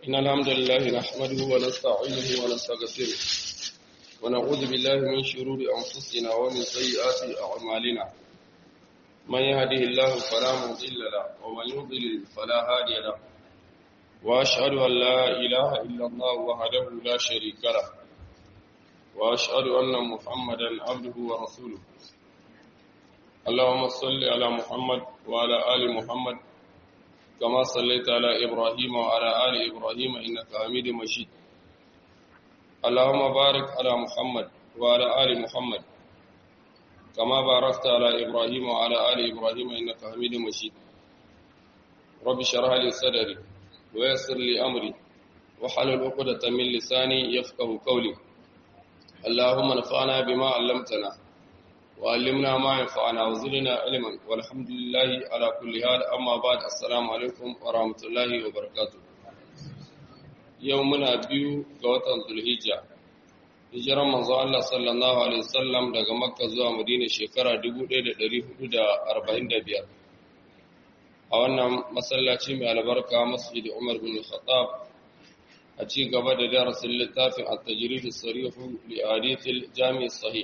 إن الحمد لله نحمده ونستعينه ونستغفره ونعوذ بالله من شرور أنفسنا ومن سيئات أعمالنا من يهده الله فلا مضل له ومن يضلل فلا هادي له وأشهد أن لا إله إلا الله وحده لا شريك له وأشهد أن محمدا عبده ورسوله اللهم صل على محمد وعلى آل محمد كما صليت على إبراهيم وعلى آل إبراهيم إنك حميد مجيد اللهم بارك على محمد وعلى آل محمد كما باركت على إبراهيم وعلى آل إبراهيم إنك حميد مجيد رب اشرح لي صدري ويسر لي أمري وحلل عقدة من لساني يفقه قولي اللهم نفعنا بما علمتنا وعلمنا ما ينفعنا وزدنا علما والحمد لله على كل حال اما بعد السلام عليكم ورحمه الله وبركاته يومنا biyu ga watan Zulhijja hijiran manzo Allah sallallahu alaihi wasallam daga Makka zuwa Madina shekara 1445 a wannan masallaci mai albarka Masjid Umar bin Khattab a ci gaba da darasin littafin at-tajrid as-sarih li hadith al-jami' as-sahih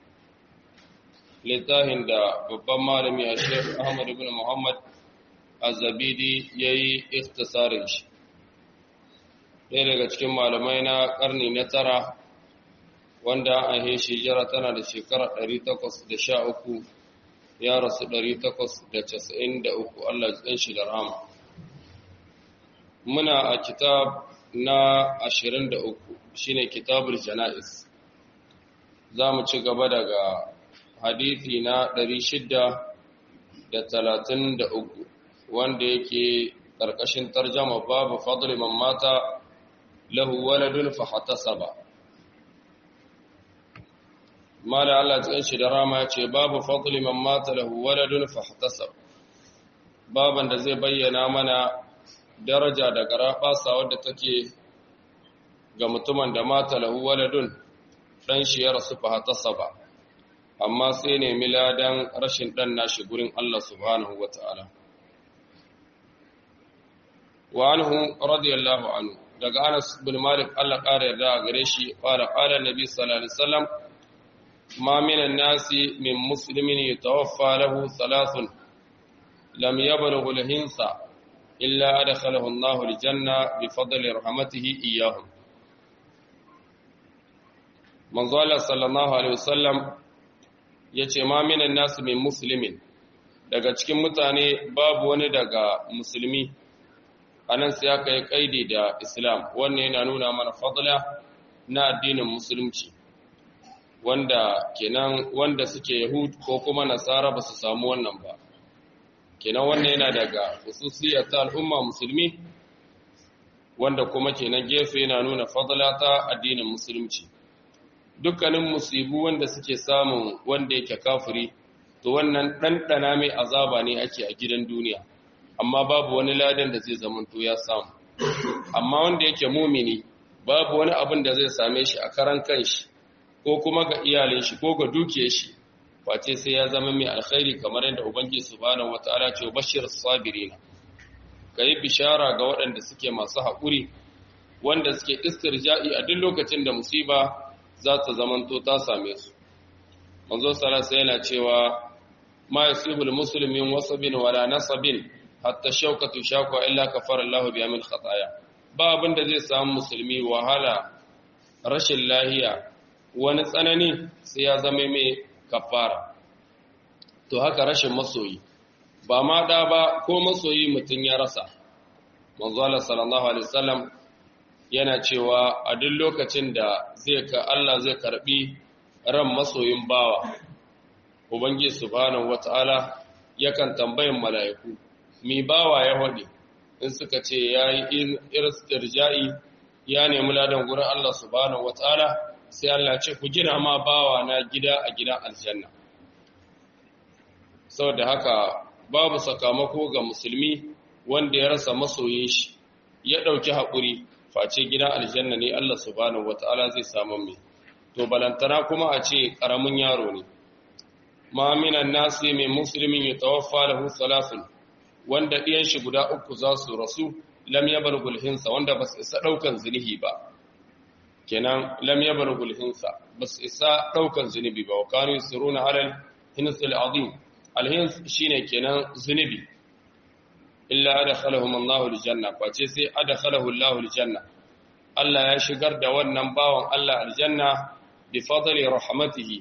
littafin da babban malami a shek ahmad ibn muhammad azabidi ya yi ikhtisarin shi ɗaya daga cikin malamai na ƙarni na tara wanda an yi shijira tana da shekara 813 ya rasu 893 Allah ɗan shi da rama muna a kitab na 23 shine kitabul jana'is za mu ci gaba daga hadithi na ɗari shida da talatin da uku wanda yake ƙarƙashin tarjama babu fadli man mata lahu waladun fahatasaba mala Allah tsayin shi da rama ya ce babu fadli man mata lahu waladun fahatasaba baban da zai bayyana mana daraja da garaɓasa wadda take ga mutumin da mata lahu waladun ɗan shi ya rasu fahatasaba amma sai nemi ladan rashin ɗan nashi gurin Allah subhanahu wa ta'ala. Wa anhu radiyallahu anhu daga Anas bin Malik Allah ƙara yarda a gare shi ƙara ƙara Nabi sallallahu alaihi wasallam ma minan nasi min muslimin yatawaffa lahu thalathun lam yablugh al-hinsa illa adkhalahu Allahu al-janna bi fadli rahmatihi iyyahum Manzo Allah sallallahu alaihi wasallam ya ce ma minan nasu min musulmin daga cikin mutane babu wani daga musulmi a nan sai aka yi kaidi da islam wannan yana nuna mana fadla na addinin musulunci wanda kenan wanda suke yahud ko kuma nasara ba su samu wannan ba kenan wannan yana daga hususiyar ta al'umma musulmi wanda kuma kenan gefe yana nuna fadla ta addinin musulunci dukkanin musibu wanda suke samun wanda yake kafiri to wannan ɗanɗana mai azaba ne ake a gidan duniya amma babu wani ladan da zai zamanto ya samu amma wanda yake mumini babu wani abin da zai same shi a karan kanshi ko kuma ga iyalin shi ko ga dukiyar shi face sai ya zama mai alkhairi kamar yadda ubangiji subhanahu wataala ce bashir sabirina kai bishara ga waɗanda suke masu haƙuri wanda suke istirja'i a duk lokacin da musiba za ta zamanto ta same su manzo salasa yana cewa ma yasibul muslimin wasabin wala nasabin hatta shaukatu shakwa illa kafara Allah bi amil khataya ba abin da zai samu musulmi wahala rashin lahiya wani tsanani sai ya zama mai kafara to haka rashin masoyi ba ma da ba ko masoyi mutum ya rasa manzo Allah sallallahu alaihi wasallam yana cewa a duk lokacin da zai ka Allah zai karbi ran masoyin bawa ubangi subhanahu wataala yakan tambayin mala'iku mi bawa ya hode in suka ce yayi istirja'i ya nemi ladan gurin Allah subhanahu wataala sai Allah ce ku gina ma bawa na gida a gidan aljanna saboda haka babu sakamako ga musulmi wanda ya rasa masoyin shi ya dauki haƙuri face gida aljanna ne Allah subhanahu wata'ala zai samu mai to balantana kuma a ce karamin yaro ne ma minan nasi mai muslimin ya tawaffa lahu salasun wanda ɗiyan shi guda uku za su rasu lam yablugul hinsa wanda ba su isa daukan zunubi ba kenan lam yablugul hinsa ba su isa daukan zunubi ba wa kanu yusiruna alal hinsil azim al hins shine kenan zunubi illa adkhalahum Allahu aljanna face sai adkhalahu Allahu aljanna Allah ya shigar da wannan bawan Allah aljanna bi fadli rahmatihi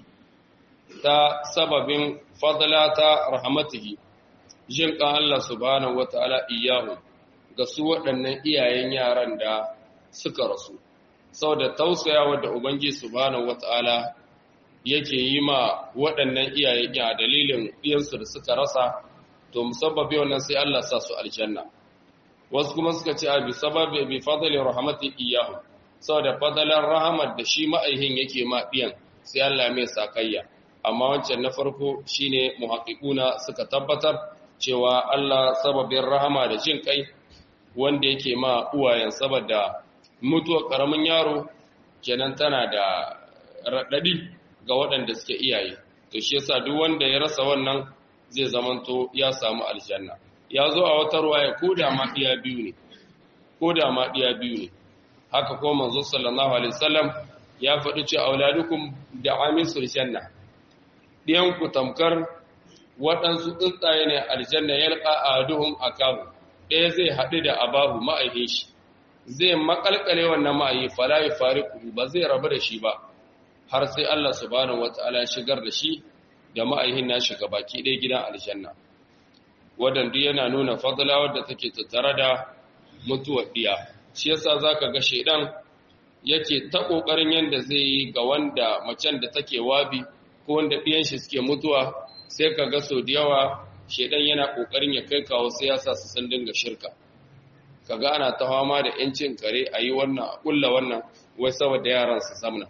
ta sababin fadlata rahmatihi jin kan Allah subhanahu wataala iyahu ga su waɗannan iyayen yaran da suka rasu saboda tausayawa da ubangiji subhanahu wataala yake yi ma waɗannan iyayen a dalilin ɗiyansu da suka rasa to musabbabi wannan sai Allah sa su aljanna wasu kuma suka ce a bi sababi bi fadli rahmati iyahu saboda fadalan rahamar da shi ma'aihin yake ma ɗiyan sai Allah mai sakayya amma wancan na farko shine muhaqqiquna suka tabbatar cewa Allah sababin rahama da jin kai wanda yake ma uwayen saboda mutuwar karamin yaro kenan tana da raɗaɗi ga waɗanda suke iyaye to shi yasa duk wanda ya rasa wannan zai zamanto ya samu aljanna ya zo a wata ruwaya ko da ma iya biyu ne ko da ma iya biyu ne haka ko manzo sallallahu alaihi wasallam ya faɗi cewa auladukum da amisul janna diyan ku tamkar waɗansu tsuntsaye ne aljanna yalqa aduhum akahu ɗaya zai haɗu da abahu ma'aihin shi zai makalkale wannan ma'ayi fala yafariqu ba zai rabu da shi ba har sai Allah subhanahu wataala ya shigar da shi da ma'aihin na shiga baki ɗaya gidan aljanna wadanda yana nuna fadla wadda take tattare da mutuwar diya shi yasa zaka ga shedan yake ta kokarin yanda zai yi ga wanda macen da take wabi ko wanda diyan shi suke mutuwa sai ka ga so da yawa shedan yana kokarin ya kai kawo sai ya sa su san dinga shirka kaga ana ta fama da yancin kare ayi wannan a kulla wannan wai saboda yaran su zamna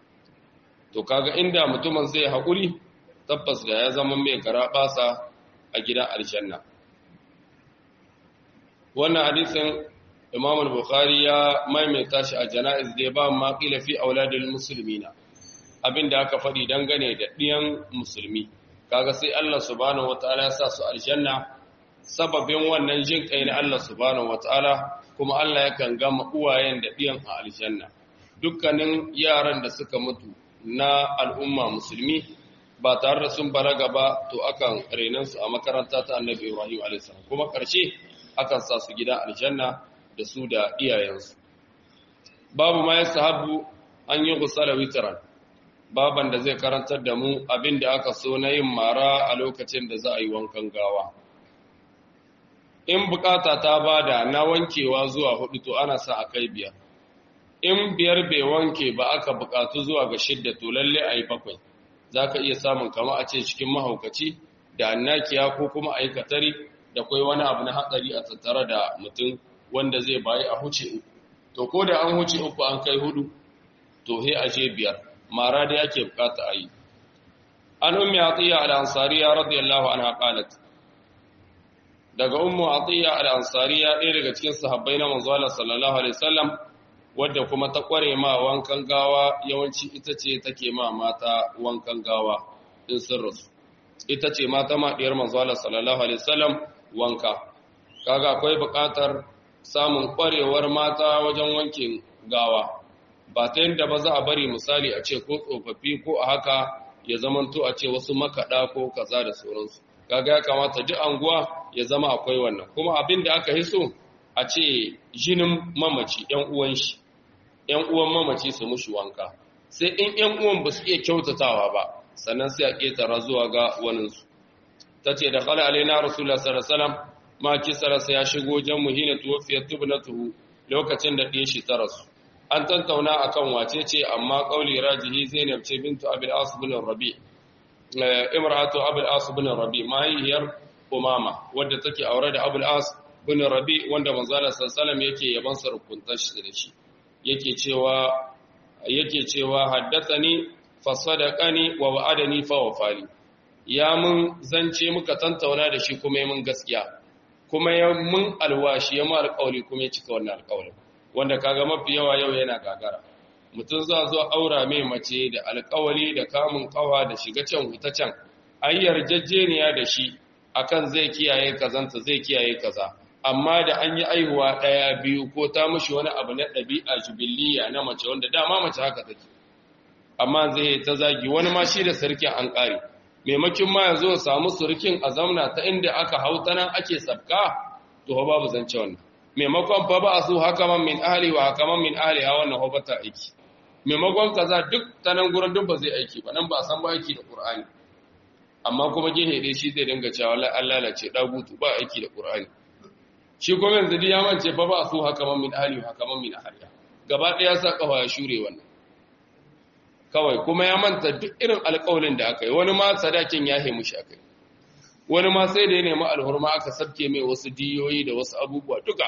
to kaga inda mutumin zai haƙuri tabbas da ya zama mai gara basa a gidan aljanna wannan hadisin imam al-bukhari ya maimaita shi a jana'iz da ba ma qila fi auladil muslimina abinda aka faɗi dangane da ɗiyan musulmi kaga sai Allah subhanahu wataala ya sa su aljanna sababin wannan jin kai na Allah subhanahu wataala kuma Allah yakan gama uwayen da ɗiyan a aljanna dukkanin yaran da suka mutu na al'umma musulmi ba tare da sun balaga ba to akan renansu a makaranta ta annabi Ibrahim a.s. kuma ƙarshe akan sa su gida aljanna da su da iyayensu babu ma ya sahabu an yi gusala witaran baban da zai karantar da mu abin da aka so na yin mara a lokacin da za a yi wankan gawa in bukata ta bada na wankewa zuwa hudu to ana sa a kai biyar in biyar bai wanke ba aka bukatu zuwa ga shidda to lalle a yi bakwai za ka iya samun kama a ce cikin mahaukaci da annakiya ko kuma aikatari da kwai wani abu na hatsari a tattare da mutum wanda zai bayi a huce uku to ko da an huce uku an kai hudu to he a je biyar mara da yake bukata a yi an ummi atiya al-ansariya radiyallahu anha qalat daga ummu atiya al-ansariya ɗaya daga cikin sahabbai na manzo Allah sallallahu alaihi wasallam wadda kuma ta kware ma wankan gawa yawanci ita ce take ma mata wankan gawa in sun rasu ita ce mata ma diyar manzo Allah sallallahu alaihi wasallam wanka kaga akwai buƙatar samun kwarewar mata wajen wankin gawa ba ta yadda ba za a bari misali a ce ko tsofaffi ko a haka ya zamanto a ce wasu makaɗa ko kaza da sauransu kaga ya kamata duk anguwa ya zama akwai wannan kuma abin da aka hiso a ce jinin mamaci ‘yan uwan shi ‘yan uwan mamaci su mushi wanka sai in ‘yan uwan ba su iya kyautatawa ba sannan sai a ƙetara zuwa ga waninsu ta ce da kala alaina rasulullah sallallahu ma kisararsa ya shigo jan muhina tuwafiyar tubnatuhu lokacin da ɗaya shi ta rasu an tantauna akan wace ce amma ƙauli rajihi zainab ce bintu abil as bin rabi imratu abil as bin rabi mahaihiyar umama wadda take aure da abul as bin rabi wanda manzala sallallahu yake yaban sarkuntar shi da shi yake cewa yake cewa haddathani fa sadaqani wa wa'adani fa wafali ya mun zance muka tantauna da shi kuma mun gaskiya kuma ya mun alwashi ya mu alƙawli kuma ya cika wannan alƙawlin wanda kaga mafi yawa yau yana gagara mutum za zo aura mai mace da alƙawali da kamun kawa da shiga can huta can ayyar jajjeniya da shi akan zai kiyaye kazanta zai kiyaye kaza amma da an yi aihuwa ɗaya biyu ko ta mushi wani abu na ɗabi'a jibiliya na mace wanda dama mace haka take amma zai ta zagi wani ma shi da sarkin an ƙare maimakin ma ya zo samu surkin a zamna ta inda aka hau ta nan ake sabka to ba babu zance wannan maimakon fa ba su haka man min ahli wa haka man min ahli ha wannan hobata aiki maimakon kaza duk ta nan gurin duk ba zai aiki ba nan ba san ba aiki da qur'ani amma kuma gehe dai shi zai dinga cewa wallahi Allah lalace dagutu ba aiki da qur'ani shi kuma yanzu dai ya mance fa ba su haka man min ahli wa haka man min ahli gaba ɗaya sa kafa ya shure wannan kawai kuma ya manta duk irin alƙawalin da aka yi wani ma sadakin ya haimu shi aka yi wani ma sai da ya nemi alhurma aka sabke mai wasu diyoyi da wasu abubuwa duka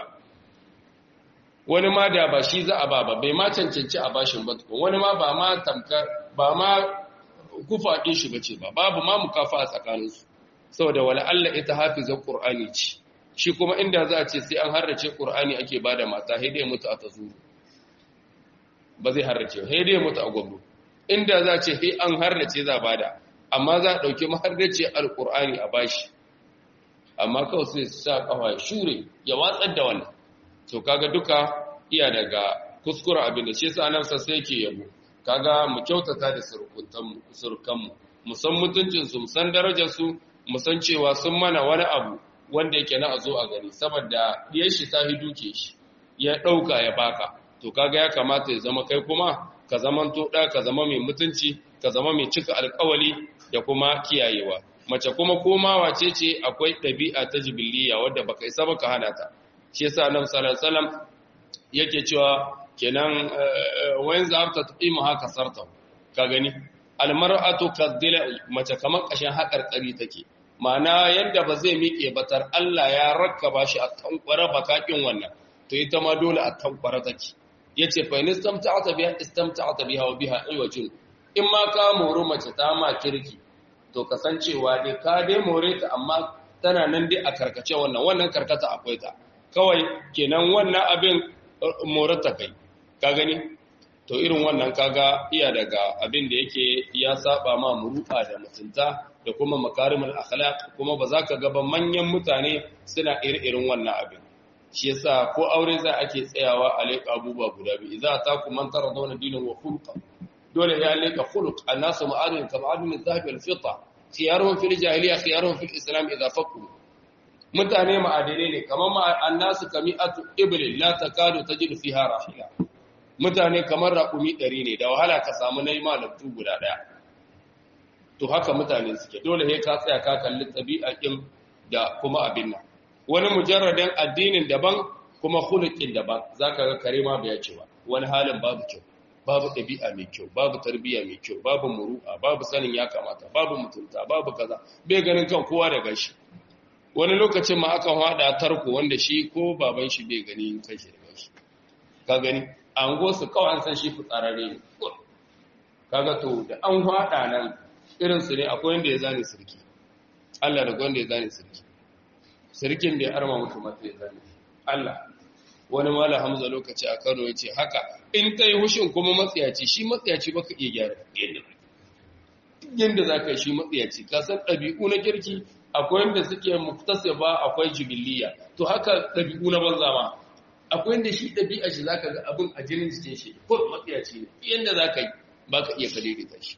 wani ma da ba shi za a ba ba bai ma cancanci a bashin ba wani ma ba ma tamkar ba ma kufa ɗin shi bace ba babu ma mukafa a tsakaninsu saboda wala Allah ita hafizar Qur'ani ce shi kuma inda za a ce sai an harrace Qur'ani ake bada mata sai dai mutu a tazuru ba zai harrace sai dai mutu a gwamnati inda za ce sai an harrace za bada amma za a ɗauki maharrace alƙur'ani a bashi amma kawai sai sa ƙafa shure ya watsar da wannan to kaga duka iya daga kuskura abin da shi yasa nan sa sai yake yabo kaga mu kyautata da surkuntan surkanmu mu san mutuncin su mu san darajar su mu san cewa sun mana wani abu wanda yake na a zo a gani saboda diyar shi ta hiduke shi ya ɗauka ya baka to kaga ya kamata ya zama kai kuma ka zaman to ɗa ka zama mai mutunci ka zama mai cika alkawali da kuma kiyayewa mace kuma komawa ce ce akwai ɗabi'a ta jibiliya wadda baka isa baka hana ta shi yasa annabi sallallahu alaihi wasallam yake cewa kenan wayan zabta tuqimu haka sarta ka gani almar'atu kadila mace kamar kashin haƙarƙari take ma'ana yanda ba zai miƙe batar Allah ya rakkaba shi a tankwara bakakin wannan to ita ma dole a tankwara take yace fa in istamta'ta biha istamta'ta biha wa biha aywajin in ma ka moro mace ta ma kirki to kasancewa dai ka dai more ta amma tana nan dai a karkace wannan wannan karkata akwai ta kawai kenan wannan abin morata kai ka gani to irin wannan kaga iya daga abin da yake ya saba ma muru'a da mutunta da kuma makarimul akhlaq kuma ba za ka ga ba manyan mutane suna irin wannan abin shi yasa ko aure za ake tsayawa a leƙa abubuwa guda biyu idza ta ku man tara zauna dinin wa khulqa dole ya leƙa khuluq annasu ma'adun ka ma'adun zahabi al fita khiyaruhum fil jahiliya khiyaruhum fil islam idza faqu mutane ma'adane ne kamar ma annasu kami'atu ibli la takadu tajidu fiha rahila mutane kamar raƙumi ɗari ne da wahala ka samu nayi malabtu guda ɗaya to haka mutane suke dole sai ka tsaya ka kalli ɗabi'a ɗin da kuma abin nan wani mujarradin addinin daban kuma khuluqin daban zaka ga kare ma bai ce ba wani halin babu kyau babu ɗabi'a mai kyau babu tarbiyya mai kyau babu muru'a babu sanin ya kamata babu mutunta babu kaza bai ganin kan kowa da gashi wani lokacin ma akan hada tarko wanda shi ko baban shi bai gani kan shi da gashi ka gani an go su kawai an san shi fitsararre ne kaga to da an hada nan irin su ne akwai wanda ya zane sirki Allah da wanda ya zane sirki sirkin bai arma mutu mata ya zane Allah wani mala hamza lokaci a Kano ya ce haka in ta yi hushin kuma matsiyaci shi matsiyaci baka iya gyara yadda za ka yi shi matsiyaci ka san ɗabi'u na kirki akwai wanda suke muktasa ba akwai jibiliya to haka ɗabi'u na banza ma akwai wanda shi ɗabi'a shi za ka ga abin a jinin jikin shi ko matsiyaci ne yadda za ka yi ba ka iya kadaidaita shi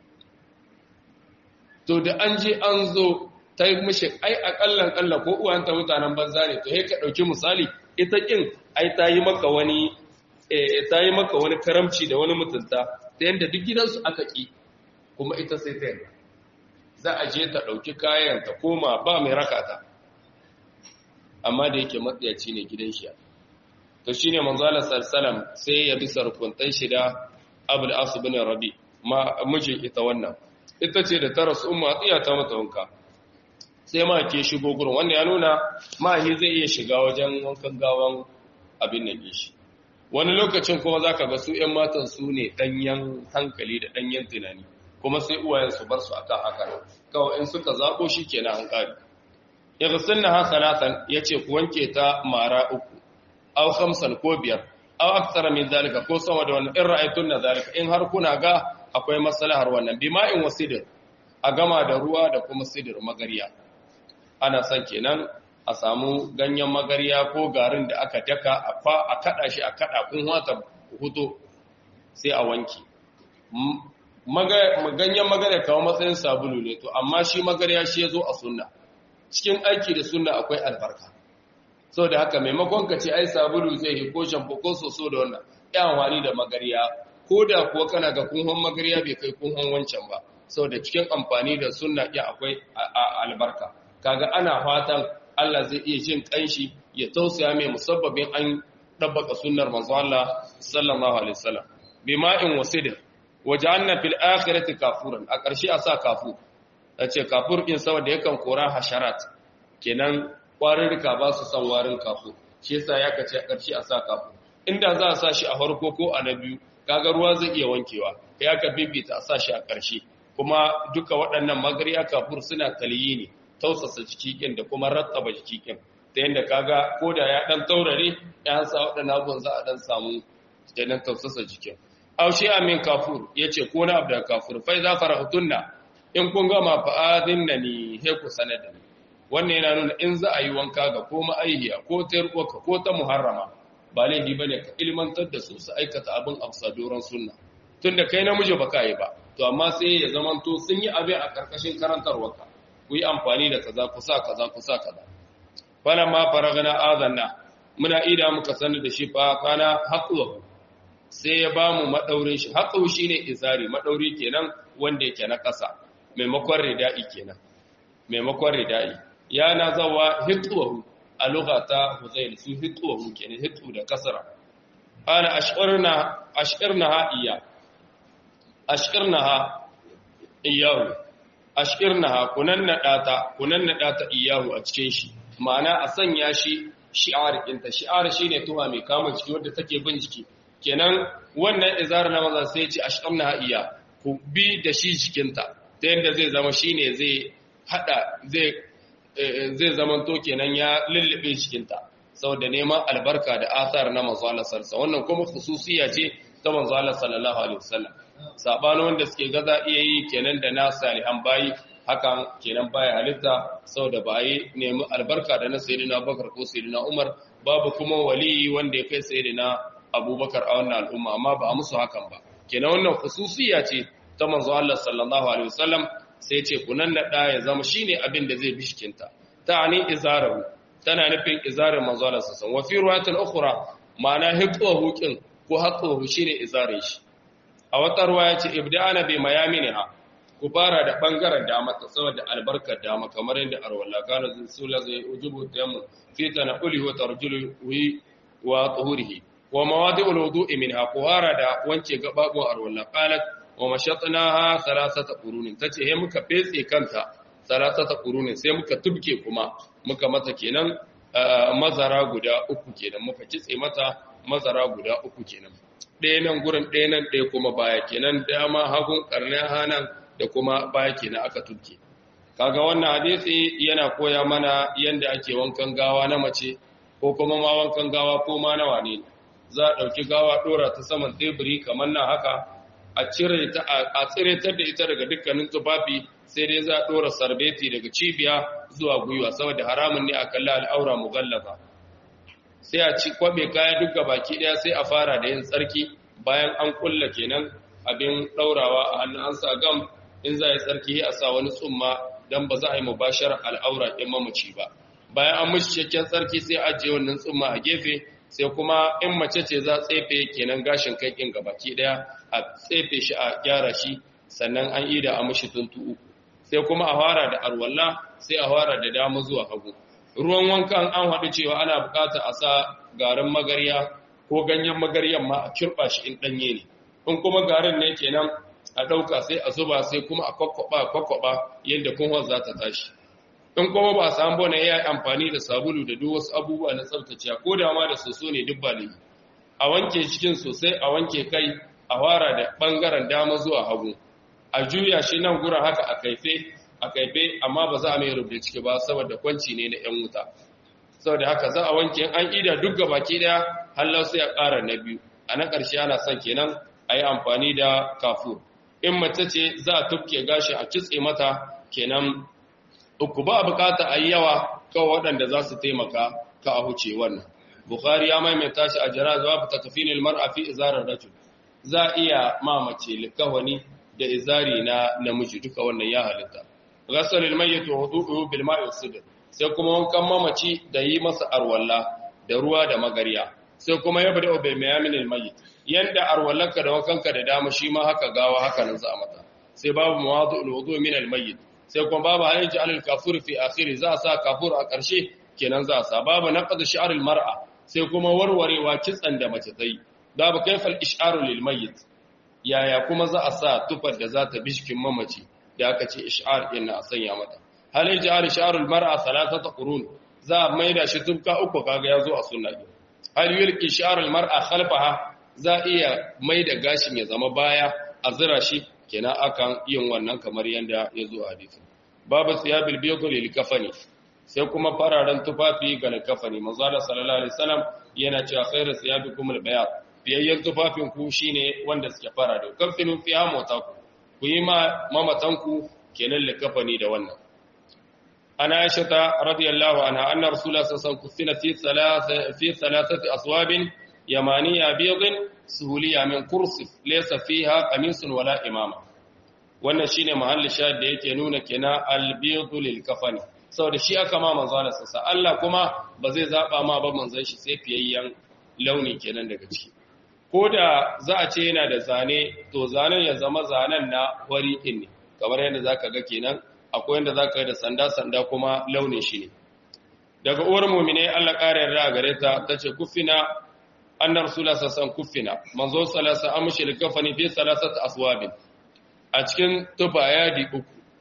to da an je an zo ta yi mishi ai akallan kalla ko uwanta mutanen banza ne to sai ka ɗauki misali ita kin ai ta yi maka wani ta yi maka wani karamci da wani mutunta ta yadda duk gidansu aka ƙi kuma ita sai ta yarda za a je ta ɗauki kayan ta koma ba mai raka ta amma da yake matsayaci ne gidan shi to shi ne manzala salsalam sai ya bi sarkuntan shi da abul asu bin rabi ma mijin ita wannan ita ce da ta rasu umma tsiya ta mata wanka sai ma ke shigo gurin wanda ya nuna mahi zai iya shiga wajen wankan gawan abin nan shi wani lokacin kuma zaka ga su ƴan matan su ne danyen hankali da danyen tunani kuma sai uwayen su bar su akan haka kawai in suka zabo kenan an kare yaghsilna ha salatan yace ku wanke ta mara uku aw khamsan ko biyar aw aktsara min zalika ko sama da wannan in ra'aytun zalika in har kuna ga akwai maslahar wannan bima'in wasidir a gama da ruwa da kuma sidir magariya ana son kenan a samu ganyen magarya ko garin da aka daka a kada shi a kada kun wata huto sai a wanki ganyen magarya kawo matsayin sabulu ne to amma shi magarya shi ya zo a sunna cikin aiki da sunna akwai albarka so da haka maimakon ka ce ai sabulu zai yi ko shampo ko soso da wannan yan wani da magarya ko da kuwa kana ga kunhon magarya bai kai kunhon wancan ba saboda cikin amfani da sunna ya akwai albarka kaga ana fatan Allah zai iya jin kanshi ya tausaya mai musabbabin an dabbaka sunnar manzo Allah sallallahu alaihi wasallam bima'in wasidr waja'alna fil akhirati kafuran a ƙarshe a sa kafu ce kafur din saboda yakan kora hasharat kenan kwarirka ba su san warin kafu shi yasa ya kace a ƙarshe a sa kafu inda za a sa shi a farko ko a na biyu kaga ruwa zai iya wankewa ya ka bibita a sa shi a ƙarshe kuma duka waɗannan magariya kafur suna taliyi ne tausasa jikikin da kuma rattaba jikikin ta yadda kaga ko da ya ɗan taurare ya sa waɗannan abubuwan za a ɗan samu kenan tausasa jikin aushe amin kafur ya ce ko na abu da kafur fai za fara hutunna in kun gama fa'adin na ni he ku sanar da ni wannan yana nuna in za a yi wanka ga ko ma'aihiya ko ta yarkoka ko ta muharrama ba laifi ba ne ka ilmantar da su su aikata abin a doron sunna tun da kai namiji ba ka yi ba to amma sai ya zamanto sun yi abin a ƙarƙashin karantarwarka ku yi amfani da kaza kusa kaza kusa kaza fana ma faragana azanna muna ida muka sani da shi fa kana haƙuwa sai ya ba mu maɗaurin shi haƙu shi ne izari maɗauri kenan wanda yake na ƙasa maimakon rida'i kenan maimakon rida'i ya na zawa hitsuwahu a lugata huzail su hitsuwahu kenan hitsu da kasara ana ashirna ashirna ha iya ashirna ha iyahu ashirna ha kunan naɗata kunan naɗata iyahu a cikin shi ma'ana a sanya shi shi'ar ɗinta shi'ar shi ne tuwa mai kama jiki wadda take bin jiki kenan wannan izar na maza sai ce ashqamna iya ku bi da shi jikinta ta yadda zai zama shine zai hada zai zai zaman to kenan ya lullube jikinta saboda neman albarka da athar na manzo Allah sallallahu wannan kuma khususiya ce ta manzo Allah sallallahu alaihi wasallam sabano wanda suke gaza iya yi kenan da na salihan bayi hakan kenan baya halitta saboda bayi nemi albarka da na sayyidina Bakar ko sayyidina Umar babu kuma wali wanda ya kai sayyidina abubakar a wannan al'umma amma ba a musu hakan ba kenan wannan khususiya ce ta manzo Allah sallallahu alaihi wasallam sai ce kunan nada ya zama shine abin da zai bishkinta ta'ani izarahu tana nufin izarin manzo Allah sallallahu alaihi wasallam wa fi riwayatin ukhra ma'ana hiqahu kin ko haqqahu shine izarin shi a wata ruwaya ce ibda'ana bi mayaminha ku fara da bangaren dama ta saboda albarkar dama kamar yadda arwala kana sula zai ujubu tayammu fi tanaquli wa tarjulu wa tuhurihi wa mawadi'ul wudu'i minha kuhara da wanke gababu arwalla qalat wa mashatnaha thalathata qurunin tace he muka fetse kanta thalathata qurunin sai muka tubke kuma muka mata kenan mazara guda uku kenan muka kitse mata mazara guda uku kenan ɗaya nan gurin ɗaya nan ɗaya kuma baya kenan dama hagun karnin hanan da kuma baya kenan aka tubke kaga wannan hadisi yana koya mana yanda ake wankan gawa na mace ko kuma ma wankan gawa ko ma na wane ne za a ɗauki gawa ɗora ta saman teburi kamar na haka a cire ta a tsiretar da ita daga dukkanin tufafi sai dai za a ɗora sarbeti daga cibiya zuwa gwiwa saboda haramun ne a kalli al'aura mugallaba sai a ci kwabe kaya duk baki ɗaya sai a fara da yin tsarki bayan an kulla kenan abin ɗaurawa a hannun an sa gam in za a yi tsarki a sa wani tsumma don ba za a yi mubashar al'aura ɗin mamaci ba bayan an mishi cikakken tsarki sai a ajiye wannan tsumma a gefe sai kuma in mace ce za tsefe kenan gashin kai kin gabaki daya a tsefe shi a gyara shi sannan an ida a mishi tuntu uku sai kuma a fara da arwalla sai a fara da dama zuwa hagu ruwan wankan an haɗu cewa ana bukata a sa garin magarya ko ganyen magaryan ma a kirɓa shi in ɗanye ne in kuma garin ne kenan a ɗauka sai a zuba sai kuma a kwakwaɓa kwakwaɓa yadda kunwa za ta tashi in kuma ba a samu bane ya yi amfani da sabulu da duk wasu abubuwa na tsaftace ko da ma da soso ne duk ba ne a wanke cikin sosai a wanke kai a fara da bangaren dama zuwa hagu a juya shi nan gurin haka a kaife a kaife amma ba za a mai rubuta ciki ba saboda kwanci ne na yan wuta saboda haka za a wanke an ida duk gabaki daya hallau sai a ƙara na biyu a na ƙarshe ana son kenan a yi amfani da kafur in mace ce za a tufke gashi a kitse mata kenan uku ba bukata a yi yawa kawai waɗanda za su taimaka ka a huce wannan bukhari ya maimaita shi a janaza babu takfinil mar'a fi izarar rajul za iya mamace likawani da izari na namiji duka wannan ya halitta ghasalul mayyit wa wudu'uhu bil ma'i sidr sai kuma wankan mamaci da yi masa arwalla da ruwa da magariya sai kuma ya bada bil mayaminil mayyit yanda arwallanka da wankanka da dama shi ma haka gawa haka nan za mata sai babu mawadu'ul wudu' min al mayyit sai kuma babu hayyaji alal kafur fi akhiri za a sa kafur a ƙarshe kenan za a sa babu naqd shi'ar al mar'a sai kuma warwarewa kitsan da mace tai babu kaifal ish'aru lil mayyit yaya kuma za a sa tufar da za ta bishkin mamaci da aka ce ish'ar din a sanya mata hal yaj'al shi'arul mar'a thalathata qurun za a maida shi tufka uku kaga yazo a sunna hal yulqi shi'arul mar'a khalfaha za iya maida gashin ya zama baya a zira shi kenan akan yin wannan kamar yanda yazo a hadisi babu siyabil bayd lil kafani sai kuma fararen tufafi ga kafani manzo sallallahu alaihi wasallam yana cewa khairu siyabikum al bayad biyayyen tufafin ku shine wanda suke fara da kafinu fi hamota ku ku yi ma mamatan ku kenan likafani da wannan ana aisha ta radiyallahu anha anna rasulullah sallallahu alaihi wasallam fi thalath fi thalathati aswabin yamaniya biyadin suhuliya min kursif laysa fiha qamisun wala imama wannan shine mahallin shahid da yake nuna kenan al-biyadu lil kafani saboda shi aka ma manzo Allah sassa Allah kuma ba zai zaba ma ba manzon shi sai fiyayyen launi kenan daga ciki ko da za a ce yana da zane to zanen ya zama zanen na wari din ne kamar yadda zaka ga kenan akwai yadda zaka ga da sanda sanda kuma launin shi ne daga uwar mu'mine Allah ƙara yarda gare ta tace kufina anna rasulullah sallallahu kufina manzo sallallahu alaihi wasallam amshi kafani fi salasat aswabin a cikin tufa yadi uku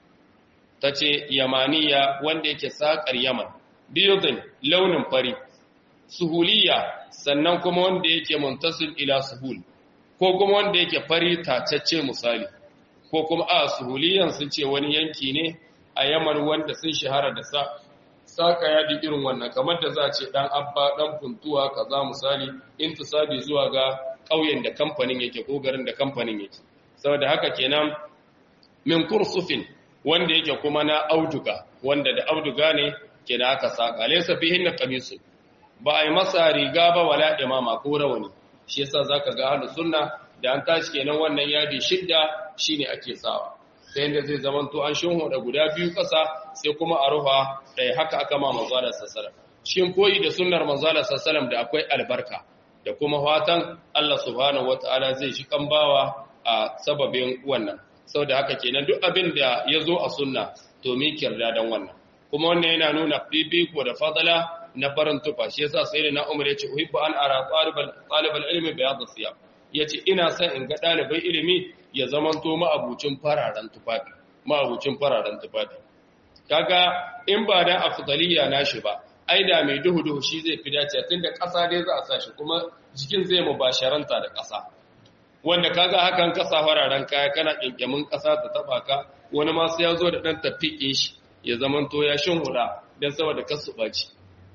tace yamaniya wanda yake sakar yaman biyudin launin fari suhuliya sannan kuma wanda yake muntasil ila suhul ko kuma wanda yake fari tacacce misali ko kuma a suhuliyan sun ce wani yanki ne a yaman wanda sun shahara da sa saka yadi irin wannan kamar da za a ce dan abba dan funtuwa kaza misali intisabi zuwa ga ƙauyen da kamfanin yake ko garin da kamfanin yake saboda haka kenan min kursufin wanda yake kuma na auduga wanda da auduga ne ke da aka saka laysa fihinna qamisun ba a yi masa riga ba wala imama ko rawani shi yasa zaka ga ahlus sunna da an tashi kenan wannan yadi shidda shine ake sawa sai yanda zai zaman to an shinho da guda biyu kasa sai kuma a rufa ɗaya haka aka ma manzala sallallahu cikin koyi da sunnar manzala sallallahu da akwai albarka da kuma fatan Allah subhanahu wataala zai shi bawa a sababin wannan saboda haka kenan duk abin da ya zo a sunna to mi kirda dan wannan kuma wannan yana nuna fifiko da fadala na farin tufa shi yasa sai na Umar yace uhibbu an ara talibal talibal ilmi bayad siyab yace ina son in ga dalibai ilimi ya zamanto ma'abucin fararen tufafi ma'abucin fararen tufafi kaga in ba da afdaliya nashi ba ai da mai duhu duhu shi zai fi dace tunda ƙasa dai za a sa shi kuma jikin zai mubasharanta da ƙasa wanda kaga hakan kasa fararen kaya kana kinkimin ƙasa ta taba ka wani ma sai ya zo da dan tafike shi ya zamanto ya shin hula dan saboda kasu baci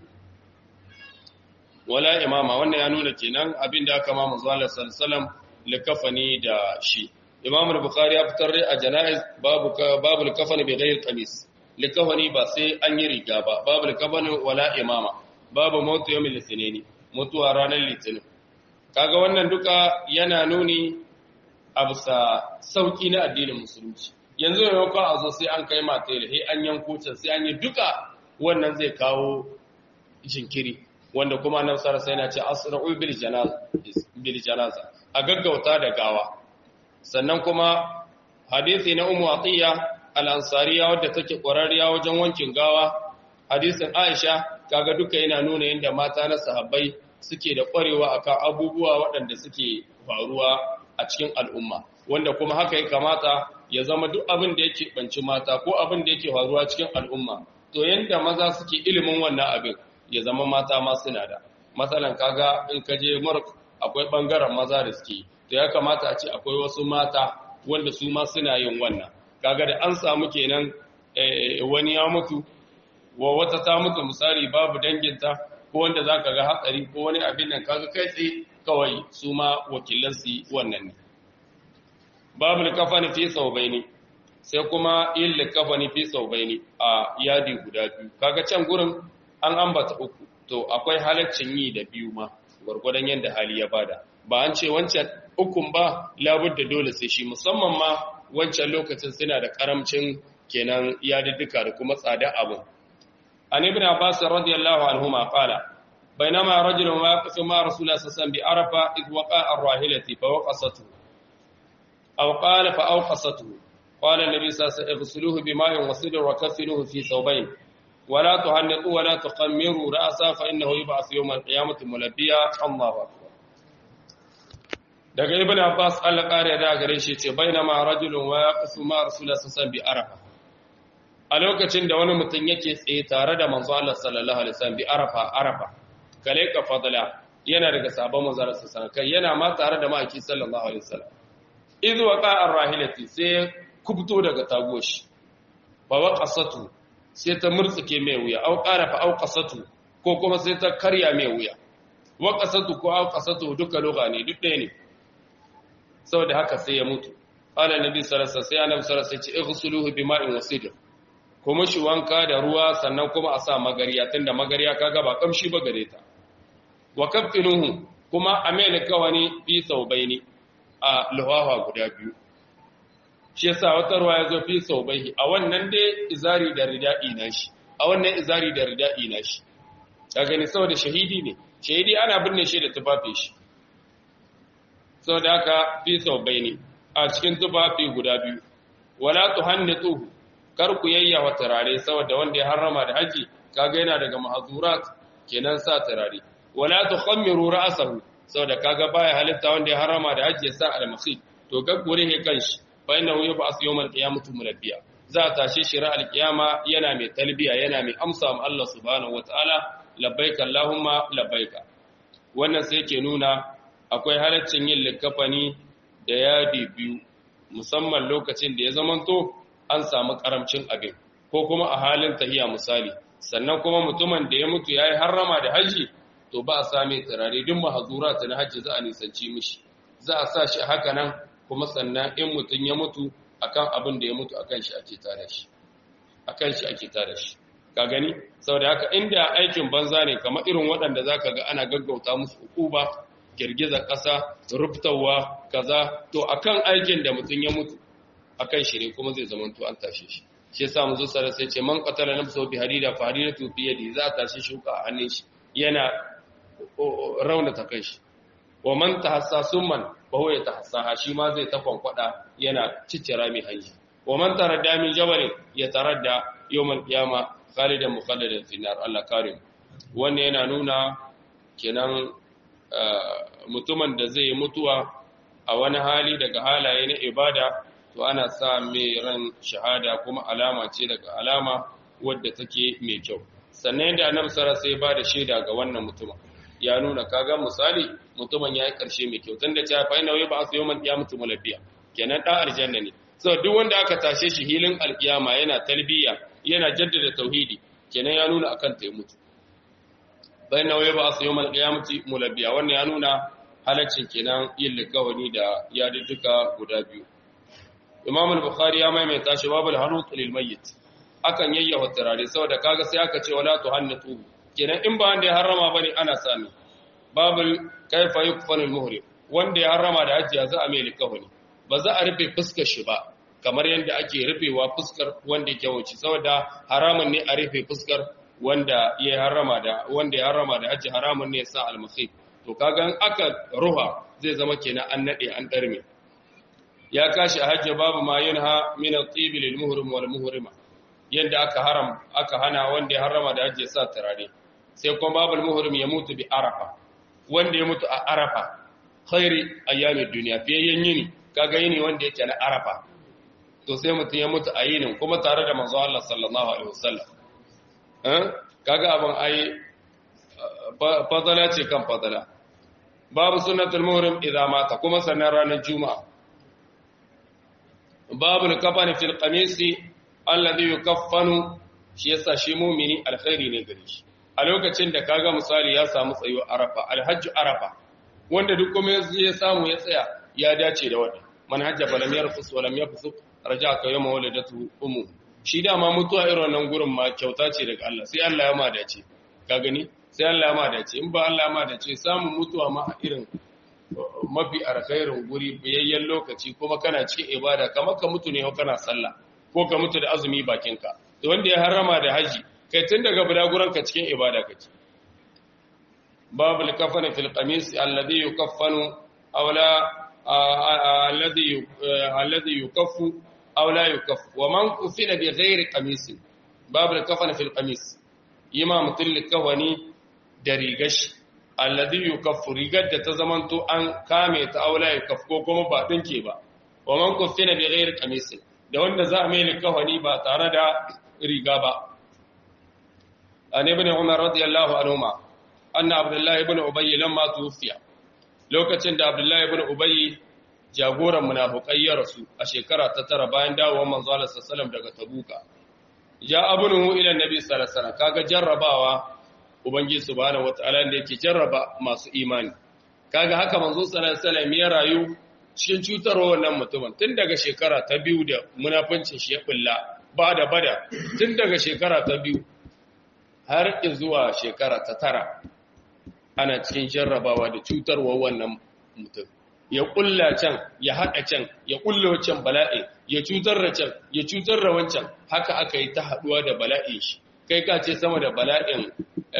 wala imama wannan ya nuna kenan abin da aka ma manzo Allah sallallahu likafani da shi Imam al-Bukhari ya fitar a janaiz babu babu likafani bi ghayr qamis likafani ba sai an yi riga ba babu likafani wala imama babu mautu yawmil litinin mutuwa ranar litinin kaga wannan duka yana nuni a bisa sauki na addinin musulunci yanzu maimakon a zo sai an kai mata da an yanko can sai an yi duka wannan zai kawo jinkiri wanda kuma nan sarasa yana ce asra'u bil janaza bil janaza a gaggauta da gawa sannan kuma hadisi na ummu atiya al-ansariya wadda take ƙwararriya wajen wankin gawa hadisin aisha kaga duka yana nuna yadda mata na sahabbai suke da ƙwarewa akan abubuwa waɗanda suke faruwa a cikin al'umma wanda kuma haka ya kamata ya zama duk abin da yake banci mata ko abin da yake faruwa cikin al'umma to yanda maza suke ilimin wannan abin ya zama mata ma suna da matsalan kaga in ka je murk akwai bangaren maza da suke to ya kamata a ce akwai wasu mata wanda su ma suna yin wannan kaga da an samu kenan wani ya mutu wa wata ta mutu misali babu danginta ko wanda zaka ga hatsari ko wani abin nan kaga kai tsaye kawai su ma wakilan su wannan ne babu kafani fi saubaini sai kuma yin likafani fi saubaini a yadi guda biyu kaga can gurin an ambata uku to akwai halaccin yi da biyu ma gwargwadon yadda hali ya bada ba an ce wancan ukun ba labudda dole sai shi musamman ma wancan lokacin suna da karamcin kenan yadiddika da kuma tsada abu an ibn abbas radiyallahu anhu ma qala bainama rajulun waqifu ma rasulullah sallallahu bi arafa id waqa ar-rahilati fa waqasatu aw qala fa awqasatu qala an-nabi sallallahu alaihi wasallam ighsiluhu bima'in wasidr wa kaffinuhu fi thawbayn ولا تهنطوا ولا تقمروا رأسا فإنه يبعث يوم القيامة ملبيا الله أكبر daga ibn abbas Allah kare da gare shi ce bainama rajulun wa yaqsu ma rasulullah sallallahu bi arafa a lokacin da wani mutum yake tsaye tare da manzo Allah sallallahu alaihi wasallam bi arafa arafa kale ka fadala yana daga sabon manzo Allah sallallahu alaihi yana ma tare da maki sallallahu alaihi wasallam idh waqa ar-rahilati sai kubto daga tagoshi fa waqasatu sai ta murtsuke mai wuya au ƙarafa au ƙasatu ko kuma sai ta karya mai wuya wa ƙasatu ko au ƙasatu duka lugha ne duk ɗaya ne saboda haka sai ya mutu qala nabi sallallahu alaihi wasallam sai annabi sallallahu alaihi wasallam ce ighsuluhu bima'in wasidr kuma shi wanka da ruwa sannan kuma a sa magariya tunda magariya kaga ba kamshi ba gare ta wa kaffinuhu kuma amela kawani fi saubaini a luhawa guda biyu shi yasa wata ruwa ya zo fi saubahi a wannan dai izari da rida'i na shi a wannan izari da rida'i na shi ka gani saboda shahidi ne shahidi ana binne shi da tufafi shi saboda haka fi saubaini a cikin tufafi guda biyu wala tuhannituhu kar ku yayyawa turare saboda wanda ya harrama da haji kaga yana daga mahzurat kenan sa turare wala tukhammiru ra'sahu saboda kaga baya halitta wanda ya harrama da haji ya sa al-makhit to gaggure he kanshi fa innahu yub'as yawmal qiyamati mulabbiya za a tashe shi ra'al qiyama yana mai talbiya yana mai amsa ma Allah subhanahu wataala labbaika allahumma labbaika wannan sai ke nuna akwai halaccin yin likafani da yadi biyu musamman lokacin da ya zamanto an samu karamcin abin ko kuma a halin tahiya misali sannan kuma mutumin da ya mutu yayi harrama da haji to ba a same turare duk mahazura ta na haji za a nisanci mishi za a sa shi haka nan kuma sannan in mutum ya mutu akan abin da ya mutu akan shi ake tare shi akan shi ake tare shi ka gani saboda haka inda aikin banza ne kamar irin waɗanda zaka ga ana gaggauta musu hukuba girgizar ƙasa rubtawa kaza to akan aikin da mutum ya mutu akan shi ne kuma zai zama to an tashe shi shi yasa mu zo sare sai ce man qatala nafsahu bi hadida fa hadidatu fi yadi za ta tashi shuka a hannun shi yana rauna ta kai shi wa man tahassa summan fa huwa yatahassaha shi ma zai ta kwankwada yana ciccira mai hanji wa man taradda min jabal yataradda yawmal qiyama khalidan mukhalladan fi nar Allah karim wannan yana nuna kenan mutumin da zai mutuwa a wani hali daga halaye na ibada to ana sa mai ran shahada kuma alama ce daga alama wadda take mai kyau sannan yadda annabi sara sai ba da shaida ga wannan mutumin ya nuna kaga misali mutumin ya yi karshe mai kyau tunda ta fa ina ba su yawmal qiyamati mulabbiya kenan da aljanna ne so duk wanda aka tashe shi hilin alkiyama yana talbiya yana jaddada tauhidi kenan ya nuna akan ta mutu bayan na ba su yawmal qiyamati mulabbiya wannan ya nuna halaccin kenan yin likawani da yadudduka guda biyu Imam al-Bukhari ya maimaita shi babul hanut lil mayyit akan yayyawa turare saboda kaga sai aka ce wala tuhannatu kenan in ba wanda ya harrama bane ana sami babul kaifa yukfanu al-muhrim wanda ya harrama da hajji za a mai likawani ba za a rufe fuskar shi ba kamar yadda ake rufewa fuskar wanda yake wuce saboda haramun ne a rufe fuskar wanda ya harrama da wanda ya harrama da hajji haramun ne ya sa al-mukhif to kaga aka ruha zai zama kenan an nade an darme ya kashi a hajji babu ma yunha min at-tib lil muhrim wal muhrima yanda aka haram aka hana wanda ya harrama da hajji sa turare sai kuma babul muhrim ya mutu bi arafa wanda ya mutu a arafa khairi ayyamid dunya fiye yini kaga yini wanda yake na arafa to sai mutum ya mutu a yinin kuma tare da manzo Allah sallallahu alaihi wasallam eh kaga abin ai fadala ce kan fadala babu sunnatul muhrim idan mata kuma sannan ranar juma'a babu al-kafani fil qamisi alladhi yukaffanu shi yasa shi mu'mini alkhairi ne gare shi a lokacin da kaga misali ya samu tsayo arafa alhajj arafa wanda duk kuma ya samu ya tsaya ya dace da wannan man hajja falam yarfus wa lam yafsuq raja'aka yawma waladatu ummu shi dama mutuwa irin wannan gurin ma kyauta ce daga Allah sai Allah ya ma dace ka gani sai Allah ya ma dace in ba Allah ya ma dace samun mutuwa ma a irin mafi alkhairin guri biyayyen lokaci kuma kana cikin ibada kamar ka mutu ne ko kana sallah ko ka mutu da azumi bakinka to wanda ya harama da haji kai tun daga budaguranka cikin ibada kake babu al-kafan fil qamis alladhi yukaffanu aw la alladhi alladhi yukaffu aw la yukaffu wa man kufina bi ghairi qamis babu al-kafan fil qamis imam tilli kawani da rigashi alladhi yukaffu rigar da ta zamanto an kame ta aw la yukaffu ko kuma ba dinke ba wa man kufina bi ghairi qamis da wanda za a mai kawani ba tare da riga ba an ibn umar radiyallahu anhuma anna abdullahi ibn ubayy lamma tufiya lokacin da abdullahi ibn ubayy jagoran munafikai ya rasu a shekara ta tara bayan dawowar manzo Allah sallallahu daga tabuka ya abunuhu ila nabi sallallahu alaihi wasallam kaga jarrabawa ubangiji subhanahu wataala da yake jarraba masu imani kaga haka manzo sallallahu alaihi wasallam ya rayu cikin cutarwa wannan mutumin tun daga shekara ta biyu da munafincin shi ya bulla ba da bada tun daga shekara ta biyu har zuwa shekara ta tara ana cikin jarrabawa da cutarwa wannan mutum ya kulla can ya haɗa can ya kulla wancan bala'i ya cutar da can ya cutar da wancan haka aka yi ta haɗuwa da bala'in shi kai ka ce sama da bala'in